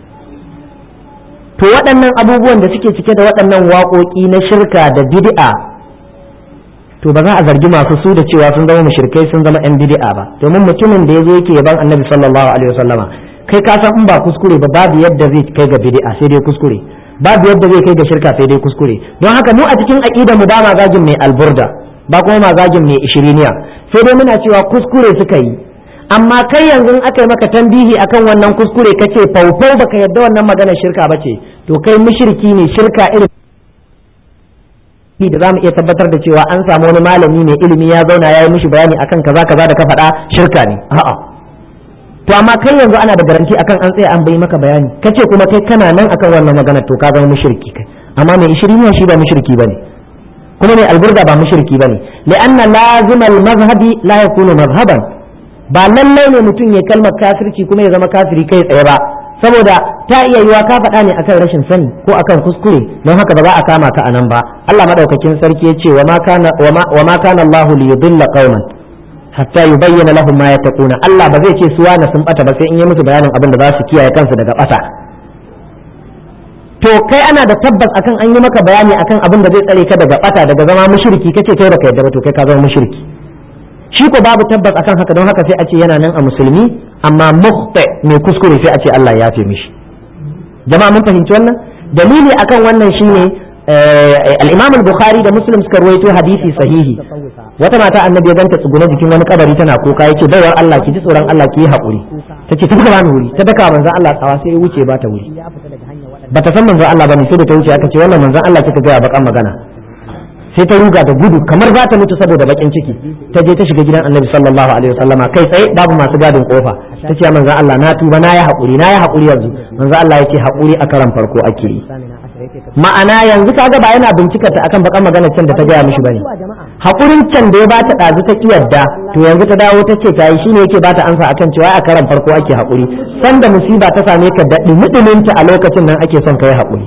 to waɗannan abubuwan da suke cike da waɗannan waƙoƙi na shirka da bid'a to ba za a zargi masu su da cewa sun zama mushrikai sun zama yan bid'a ba domin mutumin da yazo yake yaban annabi sallallahu alaihi wasallama kai ka san in ba kuskure ba babu yadda zai kai ga bid'a sai dai kuskure babu yadda zai kai ga shirka sai dai kuskure don haka mu a cikin aqidar mu ba ma zagin mai alburda ba kuma ma zagin mai ishiriniya sai dai muna cewa kuskure suka yi amma kai yanzu aka yi maka tambihi akan wannan kuskure kace faufau baka yadda wannan magana shirka bace to kai mushriki ne shirka irin da zamu iya tabbatar da cewa an samu wani malami mai ilimi ya zauna ya yi mishi bayani akan kaza kaza da ka faɗa shirka ne a'a to amma kai yanzu ana da garanti akan an tsaya an bai maka bayani kace kuma kai kana nan akan wannan magana to ka zama mushriki kai amma mai ishiriniya shi ba mushriki bane kuma mai alburda ba mushriki bane li'anna lazimal mazhabi la yakunu mazhaban ba lallai ne mutum ya kalmar kafirci kuma ya zama kafiri kai tsaye ba saboda ta iya yiwa ka faɗa ne akan rashin sani ko akan kuskure don haka ba za a kama ka anan ba Allah madaukakin sarki ya ce wa ma kana wa ma kana Allah li yudilla qauman hatta yubayyana lahum ma yattaquna Allah ba zai ce suwa na sun bata ba sai in yi musu bayanin abin da za su kiyaye kansu daga bata to kai ana da tabbas akan an yi maka bayani akan abin da zai tsare ka daga bata daga zama mushriki kace kai baka yadda ba to kai ka zama mushriki shi ko babu tabbas akan haka don haka sai a ce yana nan a musulmi amma mukhta mai kuskure sai a ce Allah ya fi mishi jama'a mun fahimci wannan dalili akan wannan shine al-Imam al-Bukhari da Muslim suka ruwaito hadisi sahihi wata mata annabi ya ganta tsugune jikin wani kabari tana kuka yace baiwar Allah ki ji tsoron Allah ki yi haƙuri tace ta buga wuri ta daka manzon Allah tsawa sai ya wuce ba ta wuri bata san manzon Allah bane sai da ta wuce aka ce wannan manzon Allah kika ga bakan magana sai ta ruga da gudu kamar za ta mutu saboda bakin ciki ta je ta shiga gidan annabi sallallahu alaihi wasallama kai tsaye babu masu gadin kofa ta ce manzon Allah na tuba na yi haƙuri na yi haƙuri yanzu manzon Allah yake haƙuri a karan farko ake yi ma'ana yanzu kaga ba yana bincikar ta akan bakan magana can da ta gaya mishi bane hakurin can da ya bata ɗazu ta kiyarda to yanzu ta dawo ta ce ta yi shine yake bata ansa akan cewa a karan farko ake hakuri sanda musiba ta same ka da dumudumunta a lokacin nan ake son ka yi hakuri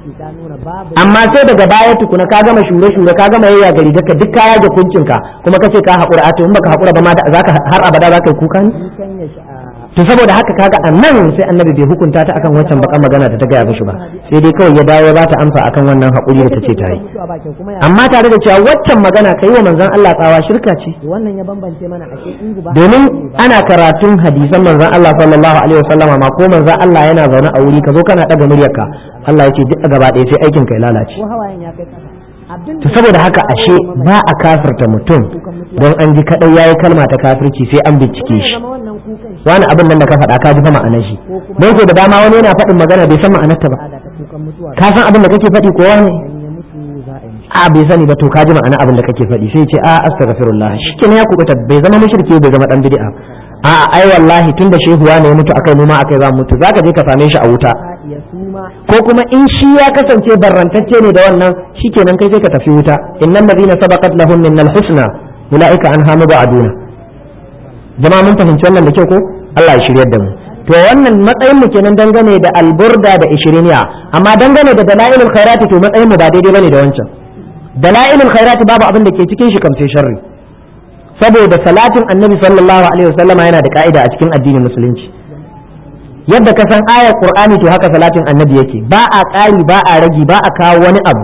amma sai daga baya tukuna ka gama shure shure ka gama yayya gari daga duk kaya da kuncinka kuma kace ka hakura a to in baka hakura ba ma zaka har abada zaka yi kuka ne to saboda haka kaga a nan sai annabi bai hukunta ta akan wancan bakan magana da ta gaya mishi ba sai dai kawai ya dawo ya bata amsa akan wannan haƙuri da ta ce ta yi amma tare da cewa waccan magana kai wa manzon Allah tsawa shirka ce wannan ya bambance mana ashe in guba domin ana karatun hadisan manzon Allah sallallahu alaihi wasallama ma ko manzon Allah yana zaune a wuri ka zo kana daga muryarka Allah ya ce duk gaba ɗaya sai aikin ka ya lalace ko hawayen ya kai kasa abin to saboda haka ashe ba a kafirta mutum don an ji kadai yayi kalma ta kafirci sai an bincike shi zama wannan kukan shi wani abin nan da ka faɗa ka ji fa ma'anar shi don ko da dama wani yana faɗin magana bai san ma'anarta ba da ta kukan mutuwa ka san abin da kake faɗi ko wani in ya mutu za a yi mishi a bai sani ba to ka ji ma'ana abin da kake faɗi sai ce a astaghfirullah shikenan ya kubuta bai zama mushriki bai zama dan bid'a a ai wallahi tunda shehuwa ne ya mutu akai noma akai za mu mutu zaka je ka same shi a wuta ka iya suma ko kuma in shi ya kasance barrantacce ne da wannan shikenan kai sai ka tafi wuta innal ladina sabaqat lahum minnal husna ulaika anha mubaduna jama'a mun fahimci wannan da kyau ko Allah ya shiryar da mu to wannan matsayin mu kenan dangane da alburda da ishiriniya amma dangane da dalailul khairati to matsayin mu ba daidai bane da wancan dalailul khairati babu abin da ke cikin shi kam sai sharri saboda salatin annabi sallallahu alaihi wasallama yana da ka'ida a cikin addinin musulunci yadda ka san ayar qur'ani to haka salatin annabi yake ba a ƙari ba a ragi ba a kawo wani abu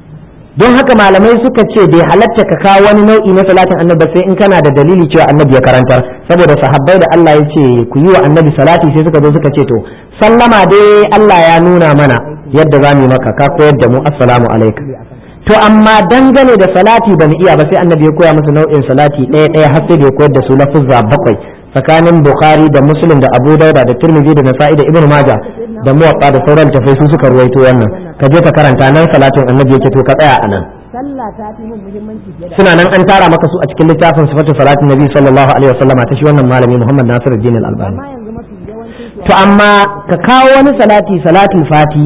don haka malamai suka ce bai halatta ka kawo wani nau'i na salatin annabi sai in kana da dalili cewa annabi ya karantar saboda sahabbai da Allah ya ce ku yi wa annabi salati sai suka zo suka ce to sallama dai Allah ya nuna mana yadda za mu yi maka ka koyar da mu assalamu alaikum to amma dangane da salati ba mu iya ba sai annabi ya koya musu nau'in salati ɗaya ɗaya har sai da ya koyar da su lafuzza bakwai tsakanin bukhari da muslim da abu dauda da tirmidhi da nasa'i da ibnu majah da muwatta da sauran tafai su suka ruwaito wannan ka je ka karanta nan salatin annabi yake to ka tsaya a nan sallah ta fi mun muhimmanci fiye da suna nan an tara maka su a cikin littafin sifatu salatin nabi sallallahu alaihi wasallama ta shi wannan malami muhammad nasiruddin al-albani amma yanzu mafi yawancin su to amma ka kawo wani salati salatul fati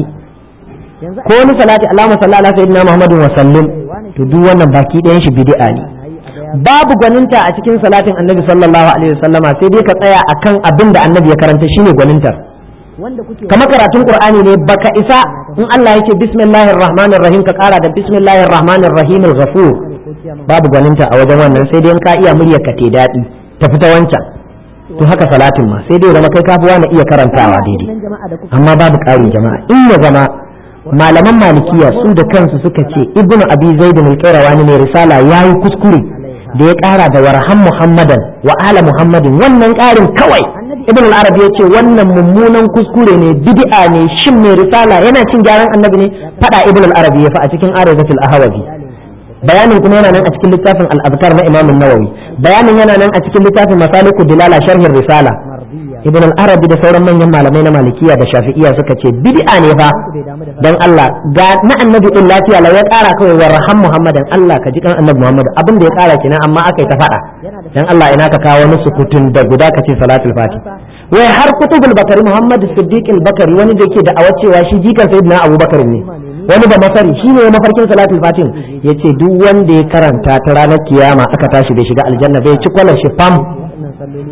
yanzu ko wani salati allahumma salli ala sayyidina muhammadin wa sallim to duk wannan baki ɗayan shi bid'a ne ana yi a ga babu gwaninta a cikin salatin annabi sallallahu alaihi wasallama sai dai ka tsaya akan abin da annabi ya karanta shine gwanintar wanda kuke kamar karatun qur'ani ne baka isa in Allah yake bismillahir rahmanir rahim ka kara da bismillahir rahmanir rahim al-ghafur ko ciyaman babu gwaninta a wajen wannan sai dai in ka iya muryar ka te daɗi ta fita wancan to haka salatin ma sai dai zama kai kafi wani iya karantawa daidai nan jama'a da kuka amma babu ƙari jama'a in ya zama malaman malikiya su da kansu suka ce ibnu abi zaid al-qayrawani mai risala yayi kuskure da ya ƙara da warham muhammadan wa ala muhammadin wannan ƙarin kawai ibn al-arabi ya ce wannan mummunan kuskure ne bid'a ne shin mai risala yana cin gyaran annabi ne fada ibn al-arabi ya fa a cikin arizatul ahwazi bayanin kuma yana nan a cikin littafin al-azkar na imam an-nawawi bayanin yana nan a cikin littafin masaliku dilala sharhin risala mardiya ibn al-arabi da sauran manyan malamai na malikiya da shafi'iya suka ce bid'a ne fa bai damu da dan Allah ga na annabi din lafiya la ya kara kawai wa raham muhammadan Allah ka ji kan annabi muhammad abin da ya kara kenan amma aka yi ta fada dan Allah ina ka kawo wani sukutun da guda ka ce salatul fati wai har kutubul bakari muhammad siddiq al-bakari wani da yake da awacewa shi jikan sayyidina abubakar ne wani da masari shi ne mafarkin salatul fatin yace duk wanda ya karanta ta ranar kiyama aka tashi bai shiga aljanna bai ci kwalar shi fam wannan salloli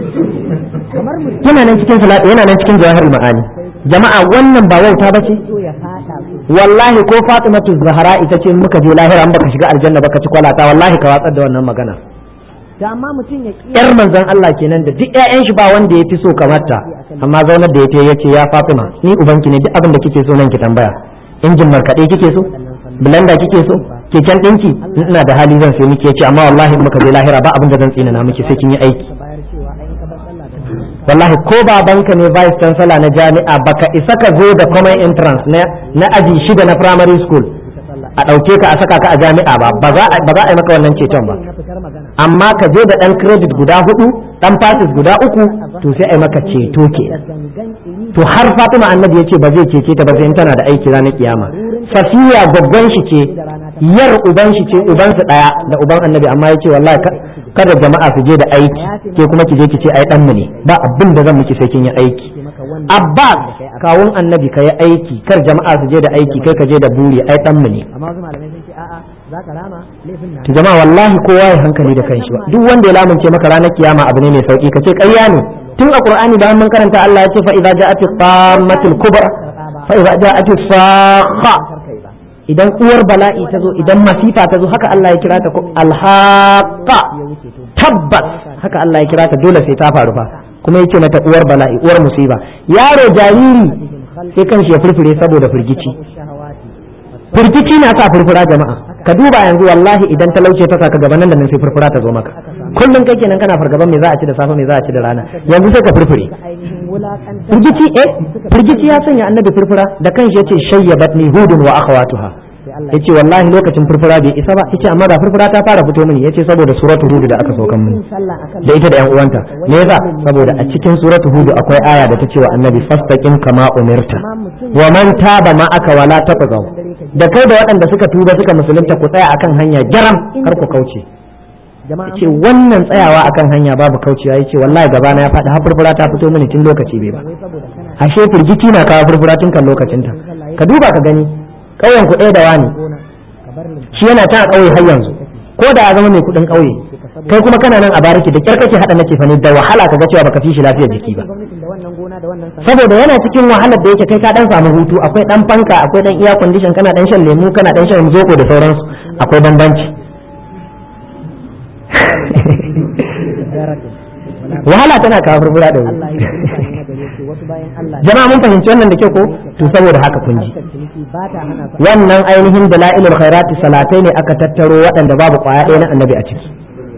kamar mutum yana nan cikin salat yana nan cikin jawahirul ma'ani jama'a wannan ba wauta bace so ya fada su wallahi ko fatimatu zahara ita ce muka je lahira an baka shiga aljanna baka ci kwalata wallahi ka watsar da wannan magana to amma mutum ya ƙi yar manzon Allah kenan da duk ƴaƴan shi ba wanda ya fi so kamar ta amma zaunar da ya ce ya Fatima ni ubanki ne duk abin da kike so nan ki tambaya injin markaɗe kike so blender kike so keken ɗinki ina da hali zan sai miki yace amma wallahi in muka je lahira ba abin da zan tsina na miki sai kin yi aiki ka bayar cewa ai in ka bar sallah da wallahi ko babanka ne vice chancellor na jami'a baka isa ka zo da common entrance na na aji shida na primary school a ɗauke ka a saka ka a jami'a ba ba za a ba za a yi maka wannan ceton ba na fitar magana amma ka je da ɗan credit guda hudu ɗan passes guda uku to sai a yi maka ceto ke gangan iri to har Fatima annabi ya ce ba zai cece ta ba sai in tana da aiki ranar kiyama Safiya babban shi ce yar uban shi ce uban su daya da uban annabi amma ya ce wallahi ka- kada jama'a su je da aiki ke kuma ki je ki ce ai dan mu ne ba abin da zan miki sai kin yi aiki ce maka wannan Abbas kawun annabi ka yi aiki kar jama'a su je da aiki kai ka je da buri ai dan mu ne amma wasu malamai sun ce a'a za ka rama laifin na to jama'a wallahi kowa ya hankali da kanshi ba duk wanda ya lamunce maka ranar kiyama abu ne mai sauki kace ƙarya ne tun a qur'ani bayan mun karanta Allah ya ce fa idza ja'at tammatul kubra fa idza ja'at sakha karkai ba idan uwar bala'i ta zo idan masifa ta zo haka Allah ya kira ta ko alhaqa ya wuce to tabbas haka Allah ya kira ta dole sai ta faru fa kuma yake mata uwar bala'i uwar musiba yaro jariri sai kanshi ya furfure saboda firgici shahawati firgici na sa furfura jama'a ka duba yanzu wallahi idan talauce ta saka gaba nan da nan sai furfura ta zo maka kullum kai kenan kana fargaban me za a ci da safe me za a ci da rana yanzu sai ka furfure ka ainihin wulakantar firgici eh firgici ya sanya annabi furfura da kanshi yace shayyabatni hudun wa akhawatuha sai Allah yace wallahi lokacin furfura bai isa ba yace amma da furfura ta fara fito mini yace saboda suratu hud da aka saukan mini yin sallah akan da ita da yan uwanta me yasa saboda a cikin suratu hud akwai aya da ta ce wa annabi fastaqim kama umirta amma mutum wa man taba ma'aka wala taqzaw da kai da waɗanda suka tuba suka musulunta ku tsaya akan hanya jaram kar ku kauce jama'a yace wannan tsayawa akan hanya babu kaucewa yace wallahi gaba na ya faɗi har furfura ta fito mini tun lokaci bai ba wai saboda kana ashe firgici na kawo furfura tun kan lokacin ta ka duba ka gani ƙauyen ku ɗaya da wani gona ka bar limfa shi yana ta a ƙauye har yanzu ko da ya zama mai kuɗin ƙauye kai kuma kana nan a bariki da kyar kake haɗa nake fani da wahala ka ga cewa baka fi shi lafiyar jiki ba gwamnatin da wannan gona da wannan sana'a saboda yana cikin wahalar da yake kai ka dan samu hutu akwai dan fanka akwai dan iya condition kana dan shan lemu kana dan shan zoko da sauransu akwai bambanci daratin wahala tana kawo furfura da Allah wuri ya yi mutane na gare su wasu bayan Allah jama'a mun fahimci wannan da ke ko to saboda haka kun ji harkar ciniki ba ta hana sa wannan ainihin dalailul khairati salatai ne aka tattaro waɗanda babu kwaya ɗaya na annabi a ciki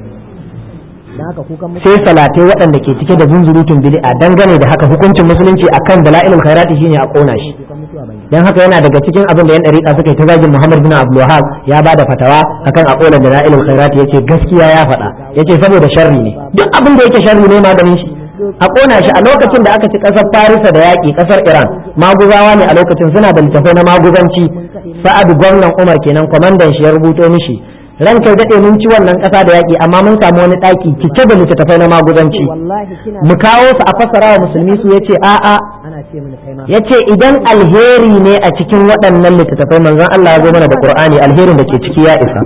dan haka kukan musu sai salatai waɗanda ke cike da zunzurutun bid'a dangane da haka hukuncin musulunci akan dalailul khairati shine a kona shi kukan mutuwa bai dan haka yana daga cikin abin da yan dariƙa suka yi ta zagin Muhammad bin Abdul Wahhab ya bada fatawa akan a kona dalailul khairati yace gaskiya ya faɗa yace saboda sharri ne duk abin da yake sharri ne maganin shi a kona shi a lokacin da aka ci kasar Farisa da yaƙi kasar Iran maguzawa ne a lokacin suna da littafai na maguzanci Sa'ad gwamnan Umar kenan kwamandan shi ya rubuto mishi ran kai daɗe mun ci wannan ƙasa da yaƙi amma mun samu wani ɗaki cike da littattafai na maguzanci wallahi kina mu kawo su a fassara wa musulmi su yace a'a ana ce mini kai ma yace idan alheri ne a cikin waɗannan littattafai manzon Allah ya zo mana da Qur'ani alherin da ke ciki ya isa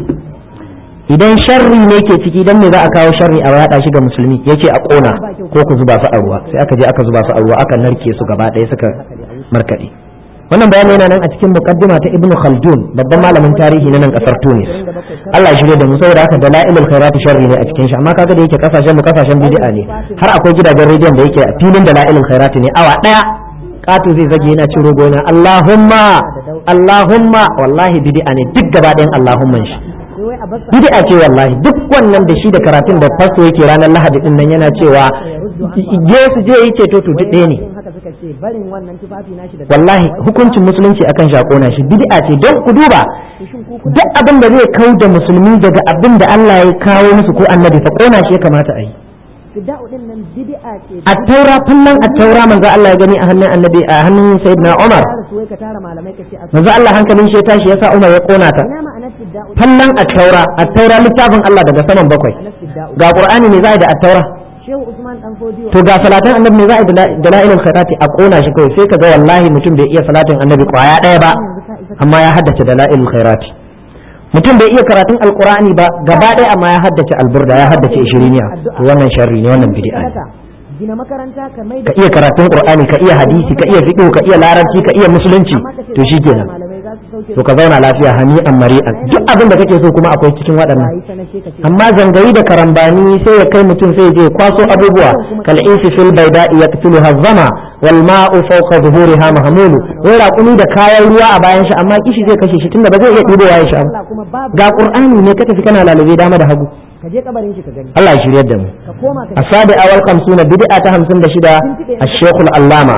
idan sharri ne ke ciki dan me za a kawo sharri a yaɗa shi ga musulmi yace a ƙona ko ku zuba su a ruwa sai aka je aka zuba su a ruwa aka narke su gaba ɗaya suka markaɗe wannan bayani yana nan a cikin muqaddima ta Ibn Khaldun babban malamin tarihi na nan kasar Tunis Allah ya shirye da mu saboda haka dalailul khairat sharri ne a cikin shi amma kaga da yake kasashen mu kasashen bid'a ne har akwai gidajen rediyon da yake a filin dalailul khairat ne awa daya katu zai zage yana cin rogo yana Allahumma Allahumma wallahi bid'a ne duk gaba ɗayan Allahumman shi sai wai a bar sa bid'a ce wallahi duk wannan da shi da karatun da fasto yake ranar Lahadi din nan yana cewa je su je yi ceto to duk ɗaya ne yin haka suka ce barin wannan tufafi nashi da wallahi hukuncin musulunci akan shakona shi bid'a ce don ku duba shin ku kuna duk abin da zai kau da musulmi daga abin da Allah ya kawo musu ko annabi fa kona shi ya kamata a yi fidda'u din nan bid'a ce a taura fallan a taura manzo Allah ya gani a hannun annabi a hannun sayyidina Umar tara su wai ka tara malamai ka ce a manzo Allah hankalin shi ya tashi yasa Umar ya kona ta ina ma'anar fidda'u fallan a taura a taura littafin Allah daga saman bakwai ma'anar fidda'u ga Qur'ani ne za a yi da a taura shehu usman dan fodiyo to ga salatin annabi ne za a yi da dalailul khairati a kona shi kawai sai ka ga wallahi mutum bai iya salatin annabi kwaya daya ba yanzu ka isa amma ya haddace dalailul khairati mutum bai iya karatun alqur'ani ba gaba ɗaya amma ya haddace alburda ya haddace ishiriniya to wannan sharri ne wannan bid'a ne sadaka gina makaranta ka mai ka iya karatun qur'ani ka iya hadisi ka iya fiqh ka iya larabci ka iya musulunci amma ka ce to za ka shikenan tara malamai za to ka zauna lafiya hani'an mari'an duk abin da kake so kuma akwai cikin waɗannan amma zangayi da karambani sai ya kai mutum sai ya je kwaso abubuwa kal isi fil bayda'i yaqtulu hazama wal ma'u fawqa zuhuriha mahmulu wai raƙumi da kayan ruwa a bayan shi amma kishi zai kashe shi tunda ba zai iya ɗibowa ya sha ga qur'ani ne ka tafi kana lalube dama da hagu ka je kabarin shi ka gani Allah ya shiryar da mu ka koma ka asabi awal kamsuna bid'a ta 56 الشيخ العلامة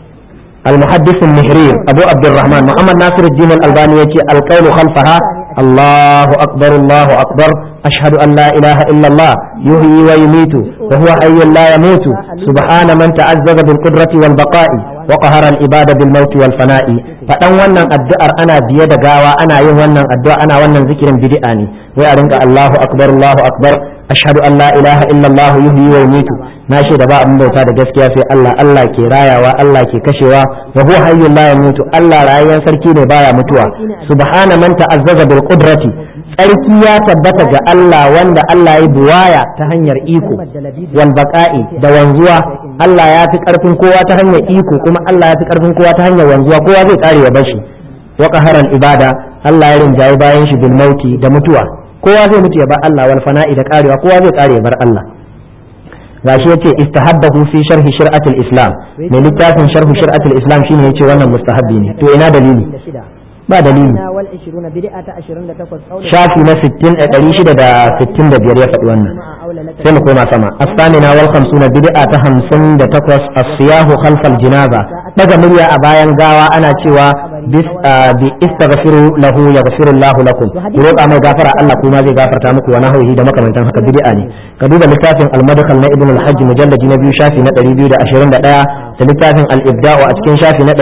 المحدث المهرير أبو عبد الرحمن محمد ناصر الدين الألباني يتي القول خلفها الله أكبر الله أكبر أشهد أن لا إله إلا الله يحيي ويميت وهو حي لا يموت سبحان من تعزز بالقدرة والبقاء وقهر العباد بالموت والفناء فدان wannan addu'ar ana biye da gawa ana yin wannan addu'a ana wannan zikirin bid'a ne wai a rinka Allahu akbar Allahu akbar ashhadu an la ilaha illa Allah yuhyi wa yumitu na shaida ba abin bauta da gaskiya sai Allah Allah ke rayawa Allah ke kashewa wa huwa hayyul la yamutu Allah rayuwar sarki ne baya mutuwa subhana man ta'azzaza bil qudrati tsarki ya tabbata ga Allah wanda Allah ya buwaya ta hanyar iko wal baqa'i da wanzuwa Allah ya fi karfin kowa ta hanyar iko kuma Allah ya fi karfin kowa ta hanyar wanzuwa kowa zai kare ya bashi wa qaharal ibada Allah ya rinjaye bayan shi bil mauti da mutuwa kowa zai mutu ya bar Allah wal fana'i da karewa kowa zai kare ya bar Allah gashi yace istahabbahu fi sharhi shir'atul islam mai littafin sharhu shir'atul islam shine yace wannan mustahabbi ne to ina dalili ba dalili wal 20 bid'a ta 28 shafi na 60 665 ya faɗi wannan sai mu koma sama as-samina wal 50 bid'a ta 58 as-siyahu khalfal jinaza daga murya a bayan gawa ana cewa bis bi istaghfiru lahu yaghfiru Allahu lakum ku roƙa mai gafara Allah kuma zai gafarta muku wa nahwihi da makamantan haka bid'a ne ka duba littafin al-madkhal na ibn al-hajj mujalladi na biyu shafi na 221 da littafin al-ibda'u a cikin shafi na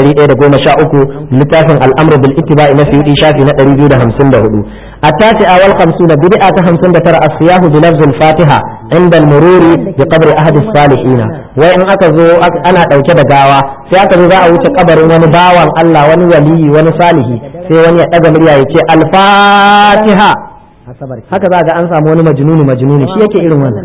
113 littafin al-amru bil ittiba'i na suyudi shafi na 254 التاسعة والخمسون بدعة خمسون ترى الصياح بلفظ الفاتحة عند المرور بقبر أحد الصالحين وإن أكزو أنا أوكي دقاوة في أكزو ذا أوكي قبر ونباوان الله ونولي ونصالحي في وني أجمل يأتي الفاتحة haka za ga an samu wani majnuni majnuni shi yake irin wannan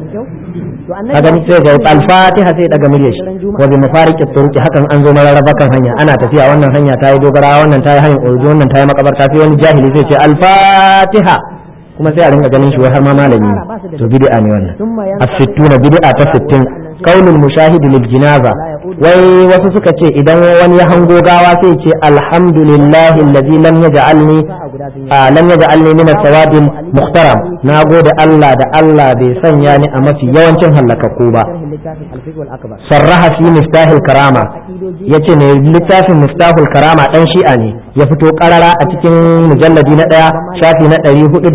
ka gani sai ga al-fatiha sai daga muryar shi wa bi mafariqi turuqi hakan an zo mararraba kan hanya ana tafiya wannan hanya ta yi dogara wannan ta yi hanyar urdu wannan ta yi makabarta sai wani jahili zai ce al-fatiha kuma sai a ringa ganin shi wai har ma malami ne to bid'a ne wannan as-sittuna bid'a ta 60 qaulul mushahid lil jinaza wai wasu suka ce idan wani ya hango gawa sai ce alhamdulillahi allazi lam yaj'alni lam yaj'alni min as-sawadil muhtaram na gode Allah da Allah bai sanya ni a mafi yawancin hallakakku ba sarraha fi miftahil karama yace ne littafin miftahul karama dan shi'a ne ya fito karara a cikin mujalladi na daya shafi na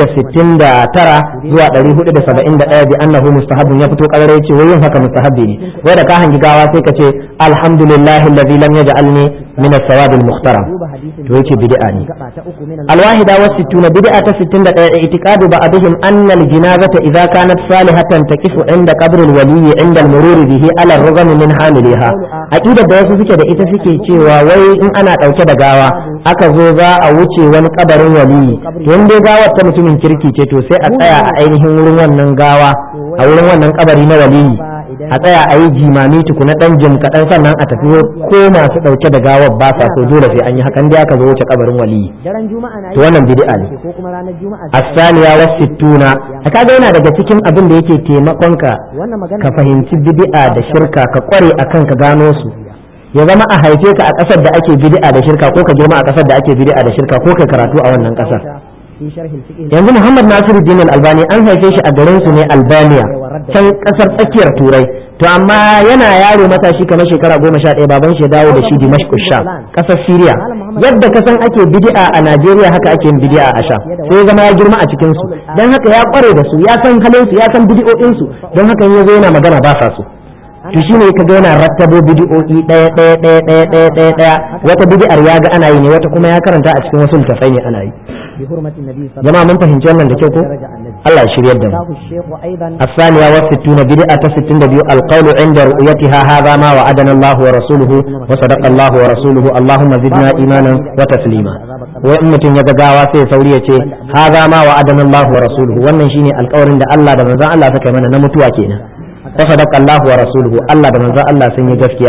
469 zuwa 471 bi annahu mustahabun ya fito karara yace wai yin haka mustahabbi ne wai da ka hangi gawa sai ka ce alhamdulillahi alladhi lam yaj'alni min as-sawab al-muhtaram to yace bid'a ne al-wahida wa sittuna bid'a ta 61 i'tiqadu ba'dihim anna al-janazata idza kanat salihatan taqifu inda qabr al-wali inda al-murur bihi ala ar-rugam min hamiliha aqidar da wasu suke da ita suke cewa wai in ana dauke da gawa aka zo za a wuce wani kabarin waliyi to in dai gawar ta mutumin kirki ce to sai a tsaya a ainihin wurin wannan gawa a wurin wannan kabari na waliyi a tsaya a yi jimami tukuna dan jim kaɗan sannan a tafi ko masu ɗauke da gawar ba sa so dole sai an yi hakan dai aka zo wuce kabarin waliyi to wannan bid'a ne as-saniya wa sittuna kaga yana daga cikin abin da yake taimakon ka ka fahimci bid'a da shirka ka kware akan ka gano su ya zama a haife ka a ƙasar da ake bid'a da shirka ko ka girma a ƙasar da ake bid'a da shirka ko kai karatu a wannan ƙasar yanzu Muhammad Nasiru Din Albani an haife shi a garin su ne Albania can ƙasar tsakiyar Turai to amma yana yaro matashi kamar shekara goma sha ɗaya baban shi ya dawo da shi Dimashq Sham ƙasar Syria yadda ka san ake bid'a a Najeriya haka ake yin bid'a a Sham sai ya zama ya girma a cikin su dan haka ya kware da su ya san halin su ya san bid'o'in su don haka yazo yana magana ba sa su to shine kaga yana rattabo bid'o'i ɗaya ɗaya ɗaya ɗaya ɗaya ɗaya ɗaya wata bid'ar ya ga ana yi ne wata kuma ya karanta a cikin wasu littafai ne ana yi jama'a mun fahimci wannan da kyau ko Allah ya shiryar da mu الثانية والستون بدعة ستين دبيو القول عند رؤيتها هذا ما وعدنا الله ورسوله وصدق الله ورسوله اللهم زدنا إيمانا وتسليما وإن متن يغاوا سي سوري يتي هذا ما وعدنا الله ورسوله wannan shine alƙawarin da Allah da manzon Allah suka mana na mutuwa kenan وصدق الله ورسوله الله da manzon Allah sun yi gaskiya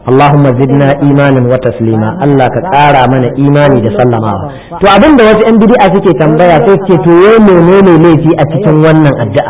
Allahumma zidna imanin wa taslima Allah ka ƙara mana imani da sallamawa to abin da wasu 'yan bid'a suke tambaya sai suke to wai menene laifi a cikin wannan addu'a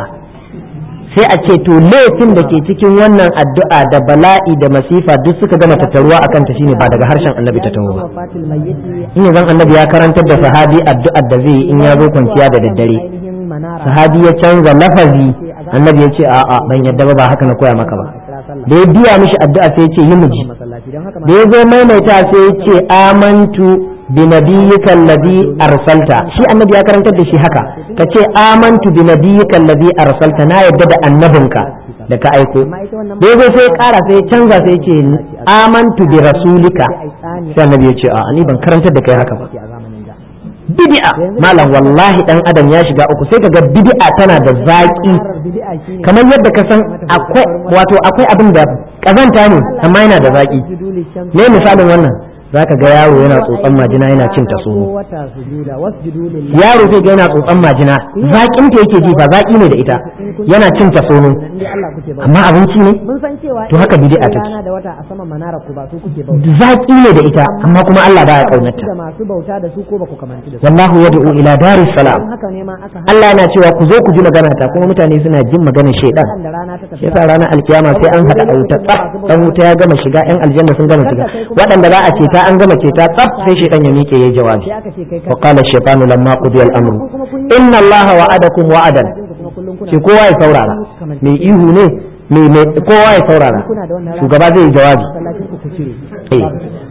sai a ce to laifin da ke cikin wannan addu'a da bala'i da masifa duk suka gama tattaruwa akan ta shine ba daga harshen annabi ta taho ba wafatil mayyiti in zan annabi ya karantar da sahabi addu'ar da zai yi in ya zo kwanciya da daddare ainihin manara sahabi ya canza lafazi annabi ya ce a'a ban yadda ba ba haka na koya maka ba da ya biya mishi addu'a sai ya ce yi miji masallaci don haka da ya zo maimaita sai ya ce amantu bi nabiyyika alladhi arsalta shi annabi ya karantar da shi haka ka ce amantu bi nabiyyika alladhi arsalta na yadda da annabinka da ka aiko da ya zo sai ya kara sai ya canza sai ya ce amantu bi rasulika sai annabi ya ce a ni ban karantar da kai haka ba a zamanin da bid'a malam wallahi dan adam ya shiga uku sai kaga bid'a tana da zaki bid'a shine kamar yadda ka san akwai wato akwai abin da kazanta ne amma yana da zaki sujudul shams me misalin wannan zaka ga yaro yana tsotsan majina yana cin ta sono wata sujuda wasjudu lillahi yaro sai ga yana tsotsan majina zakin ta yake ji ba zaki ne da ita yana cin ta sono inda Allah kuke bauta amma abinci ne mun san cewa To haka bid'a take. rana da wata a saman manara ku ba su kuke bauta zaki ne da ita amma kuma Allah baya da kaunarta masu bauta da su ko ba ku kamanci da su wallahu yad'u ila daris salam don haka ne ma aka Allah yana cewa ku zo ku ji magana ta kuma mutane suna jin maganar shaidan haɗa da rana ta tafi shi yasa ranar alkiyama sai an haɗa a wuta tsaf dan wuta ya gama shiga yan aljanna sun gama shiga waɗanda za a ceta an gama ceta tsaf sai shaidan ya miƙe yayi jawabi sai aka ce kai wa qala ash-shaytanu lamma qudiya al-amru inna allaha wa'adakum wa'adan kuma kullum kuna ce kowa ya saurara mai ihu ne mai mai kowa ya saurara kuna da wannan shugaba zai yi jawabi masallacin ku ku cire eh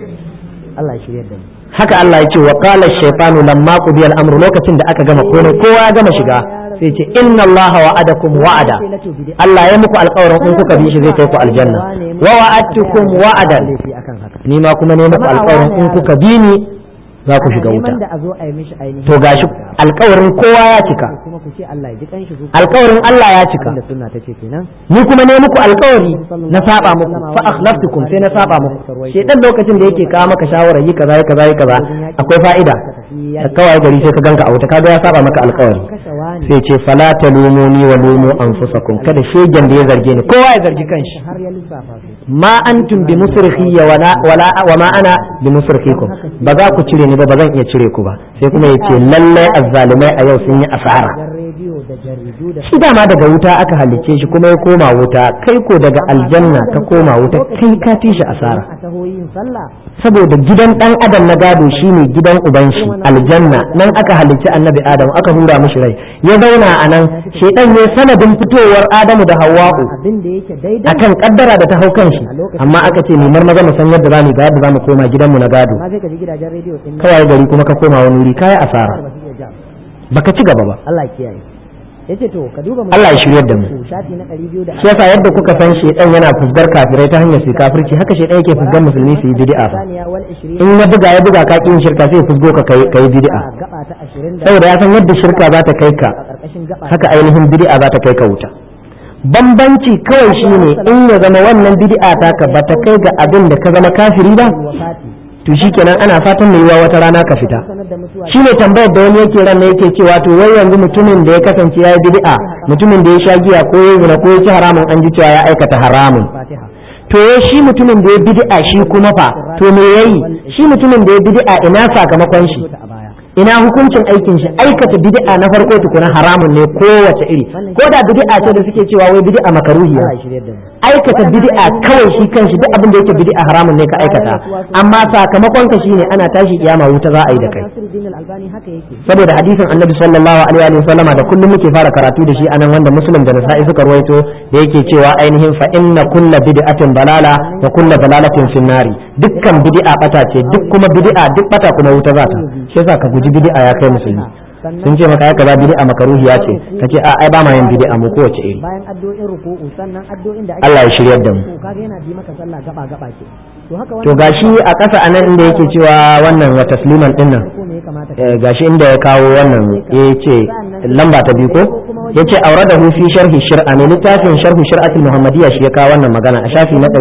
Allah ya shirye da mu haka Allah ya ce wa qala ash-shaytanu lamma qudiya al-amru lokacin da aka gama komai kowa ya gama shiga sai ce inna allaha wa'adakum wa'ada Allah ya muku alƙawarin in kuka bi shi zai kai ku aljanna wa wa'adtukum wa'adan laifi akan haka ni ma kuma ne muku alƙawarin in kuka bi ni za ku shiga wuta neman da a zo a yi mishi ainihin to gashi alƙawarin kowa ya cika kuma ku ce Allah ya ji kanshi su alƙawarin Allah ya cika da sunna ta ce kenan ni kuma ne muku alƙawari na saba muku fa akhlaftukum sai na saba muku shedan lokacin da yake kawo maka shawara yi kaza yi kaza yi kaza akwai fa'ida da kawai gari sai ka ganka a wuta kaga ya saba maka alƙawari kashe wani sai ce fala talumuni wa lumu anfusakum kada shegen da ya zarge ni kowa ya zargi kanshi har ya lissafa su ma antum bi musrikhi wala wala wa ma ana bi musrikhikum ba za ku cire ni ba ba zan iya cire ku ba sai kuma yace lalle azzalumai a yau sun yi asara dan rediyo da jaridu da shi dama daga wuta aka halicce shi kuma ya koma wuta kai ko daga aljanna ka koma wuta kai ka ci shi asara a taho yin sallah saboda gidan dan adam na gado shine gidan uban shi aljanna nan aka halicci annabi adam aka hura mishi rai ya zauna a nan shedan ne sanadin fitowar adamu da hawwa'u abin da yake daidai akan kaddara da ta hau kan shi amma aka ce mu marmaza mu san yadda zamu ga yadda zamu koma gidanmu na gado amma sai ka ji gidajen rediyo din nan kawai gari kuma ka koma wani wuri kai asara ba su iya ja baka ci gaba ba Allah ya kiyaye yace to ka duba Allah ya shiryar da mu shafi na 200 shi yasa yadda kuka san shedan yana fusgar kafirai ta hanyar su kafirci haka shedan yake fusgar musulmi su yi bid'a fa saniya wal 20 in ya buga ya buga ka kin shirka sai ya fusgo ka kai kai bid'a gaba ta 20 da saboda ya san yadda shirka za ta kai ka a karkashin gaba haka ainihin bid'a za ta kai ka wuta bambanci kawai shine in ya zama wannan bid'a ta ka ba ta kai ga abin da ka zama kafiri ba wafati to shikenan ana fatan mai yiwa wata rana ka fita sanar da mutuwa shine tambayar da wani yake ran yake cewa to wai yanzu mutumin da ya kasance ya yi bid'a mutumin da ya sha giya ko ya zina ko ya ci haramun an ji cewa ya aikata haramun fatiha to ya shi mutumin da ya bid'a shi kuma fa to me yayi shi mutumin da ya bid'a ina sakamakon shi ta a baya ina hukuncin aikin shi aikata bid'a na farko tukuna haramun ne kowace iri ko da bid'a ce da suke cewa wai bid'a makaruhiya Allah ya shirye da mu aikata bid'a kawai shi kanshi duk abin da yake bid'a haramun ne ka aikata amma sakamakon ka shine ana tashi kiyama wuta za a yi da kai Nasiruddin Al-Albani haka yake saboda hadisin annabi sallallahu alaihi wa sallama da kullum muke fara karatu da shi anan wanda muslim da nasa'i suka ruwaito da yake cewa ainihin fa inna kulla bid'atin dalala wa kulla dalalatin finnari dukkan bid'a bata ce duk kuma bid'a duk bata kuma wuta za ta shi yasa ka guji bid'a ya kai musulmi sun ce maka ya kaza bid'a makaruhiya ce kace a ai ba ma yin bid'a mu kowace iri bayan addu'o'in ruku'u sannan addu'o'in da ake Allah ya shiryar da mu to kaga yana bi maka sallah gaba gaba ce to haka to gashi a ƙasa anan inda yake cewa wannan wa tasliman dinnan ko me ya kamata Eh, gashi inda ya kawo wannan ya ce lamba ta biyu ko ya ce aure da fi sharhi shir'a ne littafin sharhu shir'atul muhammadiyya shi ya kawo wannan magana a shafi na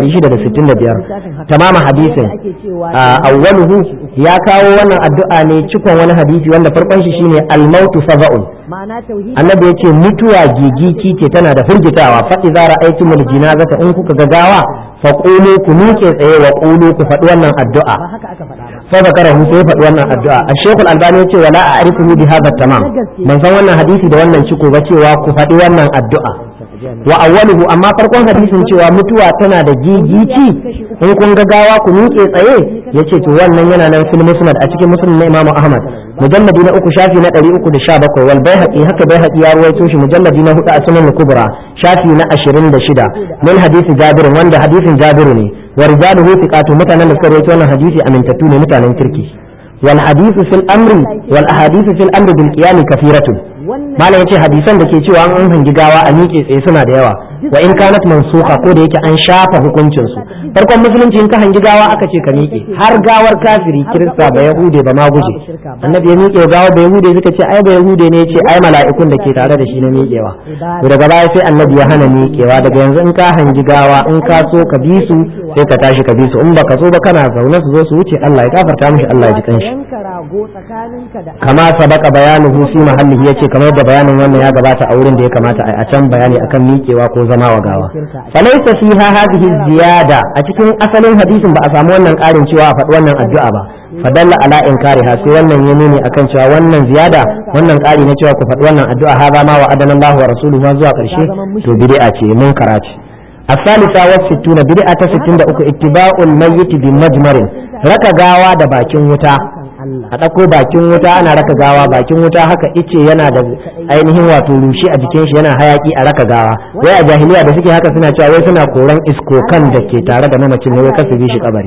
665 tamama hadisin ake cewa a awwaluhu ya kawo wannan addu'a ne cikon wani hadisi wanda farkon shi shine al-mautu faza'un ma'ana tauhidi annabi yace mutuwa gigiki ce tana da firgitawa fa idza ra'aytumul jinazata in kuka ga gawa fa qulu ku miƙe tsaye wa qulu ku faɗi wannan addu'a ba haka aka faɗa ba fa zakarahu sai ya faɗi wannan addu'a ash-shaykh al-albani ya ce wala a'rifuhu bi hadha tamam ban san wannan hadisi da wannan ciko ba cewa ku faɗi wannan addu'a wa awwaluhu amma farkon hadisin cewa mutuwa tana da gigici in kun ga gawa ku miƙe tsaye yace to wannan yana nan fil musnad a cikin musnad na Imam Ahmad mujalladi na uku shafi na 317 wal baihaqi haka baihaqi ya ruwaito shi mujalladi na hudu a sunan kubra shafi na 26 min hadisi Jabir wanda hadisin Jabir ne wa rijaluhu thiqatu mutanen da suka rawaito wannan hadisi amintattu ne mutanen kirki wal hadithu fil amri wal ahadithu fil amri bil qiyam kathiratun malam yace hadisan da ke cewa an hangi gawa a miƙe tsaye suna da yawa wa in kanat mansuka ko da yake an shafa hukuncin su farkon musulunci in ka hangi gawa aka ce ka miƙe har gawar kafiri kirista ba yahude ba ma guje annabi ya miƙe gawa ba yahude suka ce ai ba yahude ne yace ai mala'ikun da ke tare da shi na miƙewa to daga baya sai annabi ya hana miƙewa daga yanzu in ka hangi gawa in ka so ka bi su sai ka tashi ka bi su in baka so ba kana zaune su zo su wuce Allah ya gafarta mishi Allah ya ji kanshi yanka rago tsakaninka da kama sabaka bayanuhu fi mahallihi yace kamar da bayanin wannan ya gabata a wurin da ya kamata a can bayani akan miƙewa ko zama wa gawa falaysa fiha hadhihi ziyada a cikin asalin hadisin ba a samu wannan ƙarin cewa a faɗi wannan addu'a ba fadalla ala inkariha sai wannan ya nuni akan cewa wannan ziyada wannan ƙari na cewa ku faɗi wannan addu'a haza ma wa adana Allah wa rasuluhu zuwa ƙarshe to bid'a ce mun karaci الثالثة والستون بدعة ستين دقيقة اتباع الميت بمجمر ركا gawa da bakin wuta a ɗauko bakin wuta ana raka gawa bakin wuta haka ice yana da ainihin wato rushe a jikin shi yana hayaki a raka gawa wai a jahiliya da suke haka suna cewa wai suna koran iskokan da ke tare da mamacin ne wai kasu bi shi kabari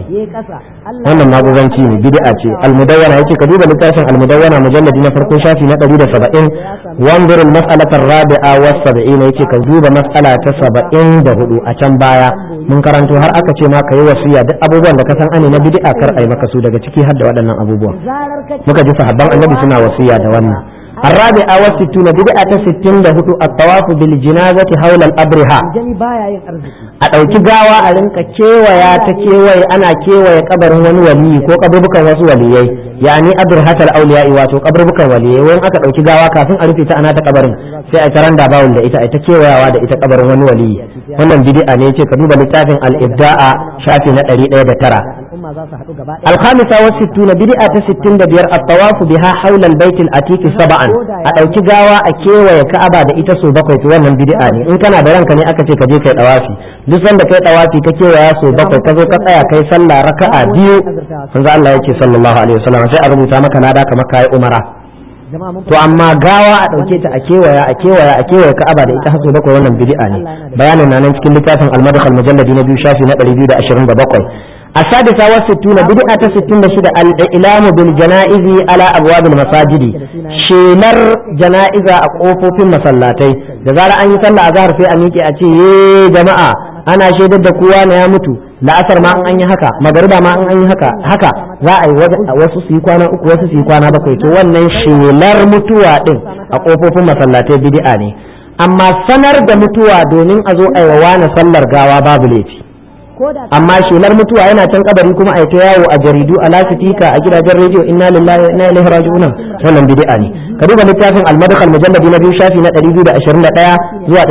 wannan maguzanci ne bid'a ce almudawwana yace ka duba littafin almudawwana mujalladi na farko shafi na 170 wanzur al-mas'alata ar-rabi'a wa 70 yace ka duba mas'ala ta 74 a can baya mun karanto har aka ce ma kai wasiya duk abubuwan da ka san ane na bid'a kar ai maka su daga ciki har da waɗannan abubuwan muka ji sahabban annabi suna wasiya da wannan الرابعة والستون بدعة ستين لهدو الطواف بالجنازة حول الأبرهة a ɗauki gawa a rinka kewaya ta kewaye ana kewaye kabarin wani waliyi ko kaburbukan wasu waliyai yani abrhatal auliya'i wato kaburbukan waliyai wani aka ɗauki gawa kafin a rufe ta ana ta kabarin sai a taran da bawul da ita a ta kewayawa da ita kabarin wani waliyi wannan bid'a ne ce ka duba littafin al-ibda'a shafi na 109 الخامسة والستون بدعة ستين دبير الطواف بها حول البيت الأتيك سبعا أدوكي غاوة أكيوة يكأبا دا إتسو بقوي توانا بدعة إن كان برانك ني أكتي كجي كي طوافي duk sanda kai tawafi ka kewaya so bakwai ka zo ka tsaya kai sallah raka'a biyu manzo Allah yake sallallahu alaihi wasallam sai a rubuta maka nada kamar kai umara to amma gawa a ɗauke ta a kewaya a kewaya a kewaya ka'aba da ita haso bakwai wannan bid'a ne bayanin na nan cikin littafin al-madkhal mujalladi na biyu shafi na 227 السادسة والستون بدعة ستين شدة الإعلام بالجنائز على أبواب المساجد شيلر جنائز أقوف في المصلاتي جزار أن يصلى أظهر في أميكي أتي جماعة أنا شهدت دكوا يا متو la asar ma an yi haka magariba ma an yi haka haka za a yi wasu su yi kwana uku wasu su yi kwana bakwai to wannan shelar mutuwa din a kofofin masallatai bid'a ne amma sanar da mutuwa domin a zo a yi wa sallar gawa babu laifi amma shelar mutuwa yana can kabari kuma a ta yawo a jaridu a lasitika a gidajen rediyo inna lillahi wa inna ilaihi raji'un wannan bid'a ne ka duba littafin al-madkhal mujalladi na biyu shafi na 221 zuwa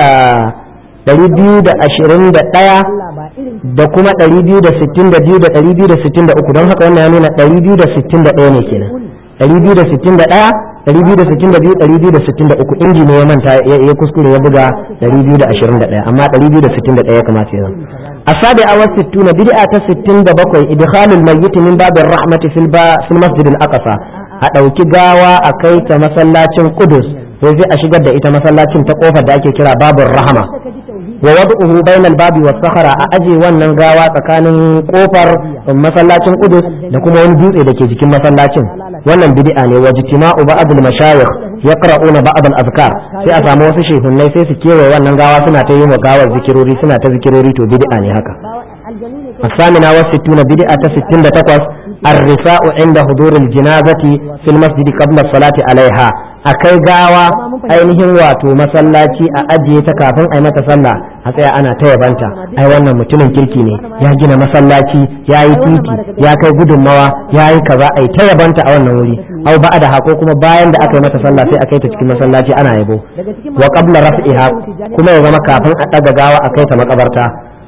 221 da kuma 262 da 263 don haka wannan ya nuna 261 ne kenan 261 262 263 inji ne ya manta ya kuskure ya buga 221 amma 261 ya kamata ya السابعة والستون بدعة ستين دبقوي إدخال الميت من باب الرحمة في, البا في المسجد الأقصى أدوكي غاوة أكيت مسلاتين قدس sai a shigar da ita masallacin ta kofar da ake kira babur rahama wa wad'uhu bainal babi was sakhara a aje wannan gawa tsakanin kofar masallacin Qudus da kuma wani dutse da ke jikin masallacin wannan bid'a ne wa jitima'u ba'd al mashayikh yaqra'una ba'd al azkar sai a samu wasu shehunnai sai su kewaye wannan gawa suna ta yi wa gawar zikirori suna ta zikirori to bid'a ne haka الثامنة والستون بدعة ستين تقوس الرساء عند حضور الجنازة في المسجد قبل الصلاة عليها akai gawa ainihin wato masallaci a ajiye ta kafin a yi mata sallah a tsaya ana ta yabanta ai wannan mutumin kirki ne ya gina masallaci ya yi titi ya kai gudunmawa ya yi kaza ai ta yabanta a wannan wuri au ba da hako kuma bayan da aka yi mata sallah sai a kai ta cikin masallaci ana yabo wa qabla raf'iha kuma ya zama kafin a daga gawa a kai ta makabarta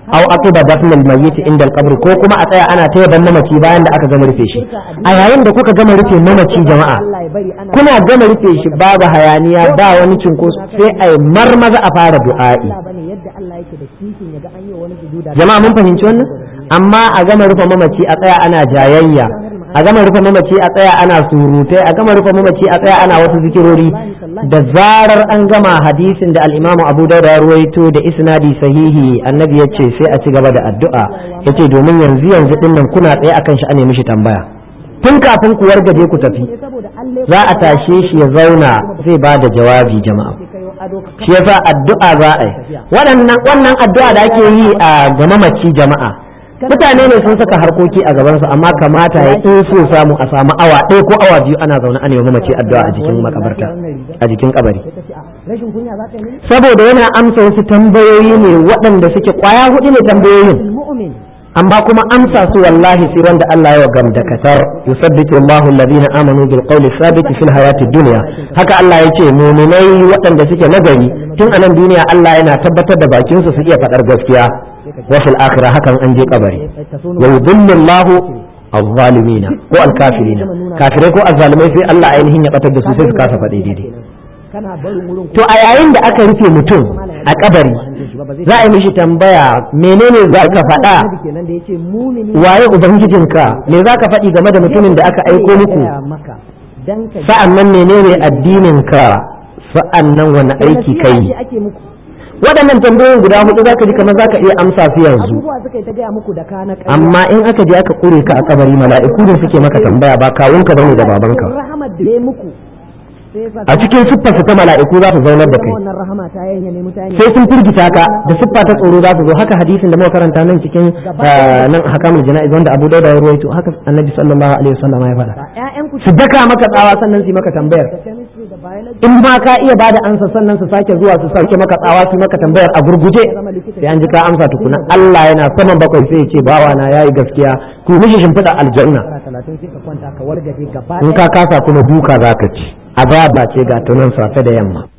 aw aqiba dafn al-mayyit inda al-qabr ko kuma a tsaya ana ta yaban mamaci bayan da aka gama rufe shi a yayin da kuka gama rufe mamaci jama'a Allah ya bari ana kuna gama rufe shi babu hayaniya ba wani cinkoso sai a yi marmaza a fara du'a'i Allah bane yadda Allah yake da kishin ya ga an yi wa wani sujuda jama'a mun fahimci wannan amma a gama rufe mamaci a tsaya ana jayayya a gama rufe mamaci a tsaya ana surutai a gama rufe mamaci a tsaya ana wasu zikirori da zarar an gama hadisin da al-Imam Abu Dawud ya ruwaito da isnadi sahihi annabi yace sai a ci gaba da addu'a yace domin yanzu yanzu din nan kuna tsaye akan shi a nemi shi tambaya tun kafin ku wargaje ku tafi saboda Allah za a tashe shi ya zauna zai ba da jawabi jama'a kayo ado ka shi yasa addu'a za a yi waɗannan wannan addu'a da ake yi a ga mamaci jama'a mutane ne sun saka harkoki a gabansu amma kamata ya in so samu a samu awa ɗaya ko awa biyu ana zaune ana yi wa mamaci addu'a a jikin makabarta a jikin kabari sai ka ce a rashin kunya za ka yi mini saboda yana amsa wasu tambayoyi ne waɗanda suke kwaya hudu ne tambayoyin mu'min amma kuma amsa su wallahi sai wanda Allah ya gam da katar yusabbitu Allahu alladhina amanu bil qawli thabit fil hayati dunya haka Allah ya ce mu'minai waɗanda suke nagari tun a nan duniya Allah yana tabbatar da bakin su su iya faɗar gaskiya wa fil akhirah hakan an je kabari wa yudhillu Allahu az-zalimina ko al-kafirina kafirai ko azzalimai sai Allah ainihin ya batar da su sai su kasa faɗi daidai kana barin wurin to a yayin da aka rufe mutum a kabari za a yi mishi tambaya menene za ka faɗa Annabi kenan da yace mumini waye ubangijinka me za ka faɗi game da mutumin da aka aiko muku ya maka dan ka sa'an nan menene addininka sa'an nan wani aiki kai Nasiha ce ake muku waɗannan tambayoyin guda hudu za ka ji kamar za ka iya amsa su yanzu abubuwa suka yi ta gaya muku da kana ƙarya amma in aka je aka kure ka a kabari mala'iku ne suke maka tambaya ba kawunka bane da babanka rahamar da ya muku sai ya sa a cikin siffarsa ta mala'iku za su zaunar da kai wannan rahama ta yanya ne mutane sai sun firgita ka da siffa ta tsoro za su zo haka hadisin da muka karanta nan cikin ah, nan hakamul jana'iz wanda Abu Dawud ya ruwaito haka Annabi sallallahu alaihi wasallam ya faɗa ƴaƴan ku su daka maka tsawa sannan su yi maka tambayar chemistry da biology in ma ka iya bada ansa sannan su sake zuwa su sauke maka tsawa su maka tambayar a gurguje sai an ji ka amsa tukuna Allah yana saman bakwai sai ya ce bawa na yayi gaskiya ku mishi shimfiɗa aljanna shekara talatin sai ka kwanta ka wargaje gaba in ka kasa kuma duka zaka ci azaba ce ga tunan safe da yamma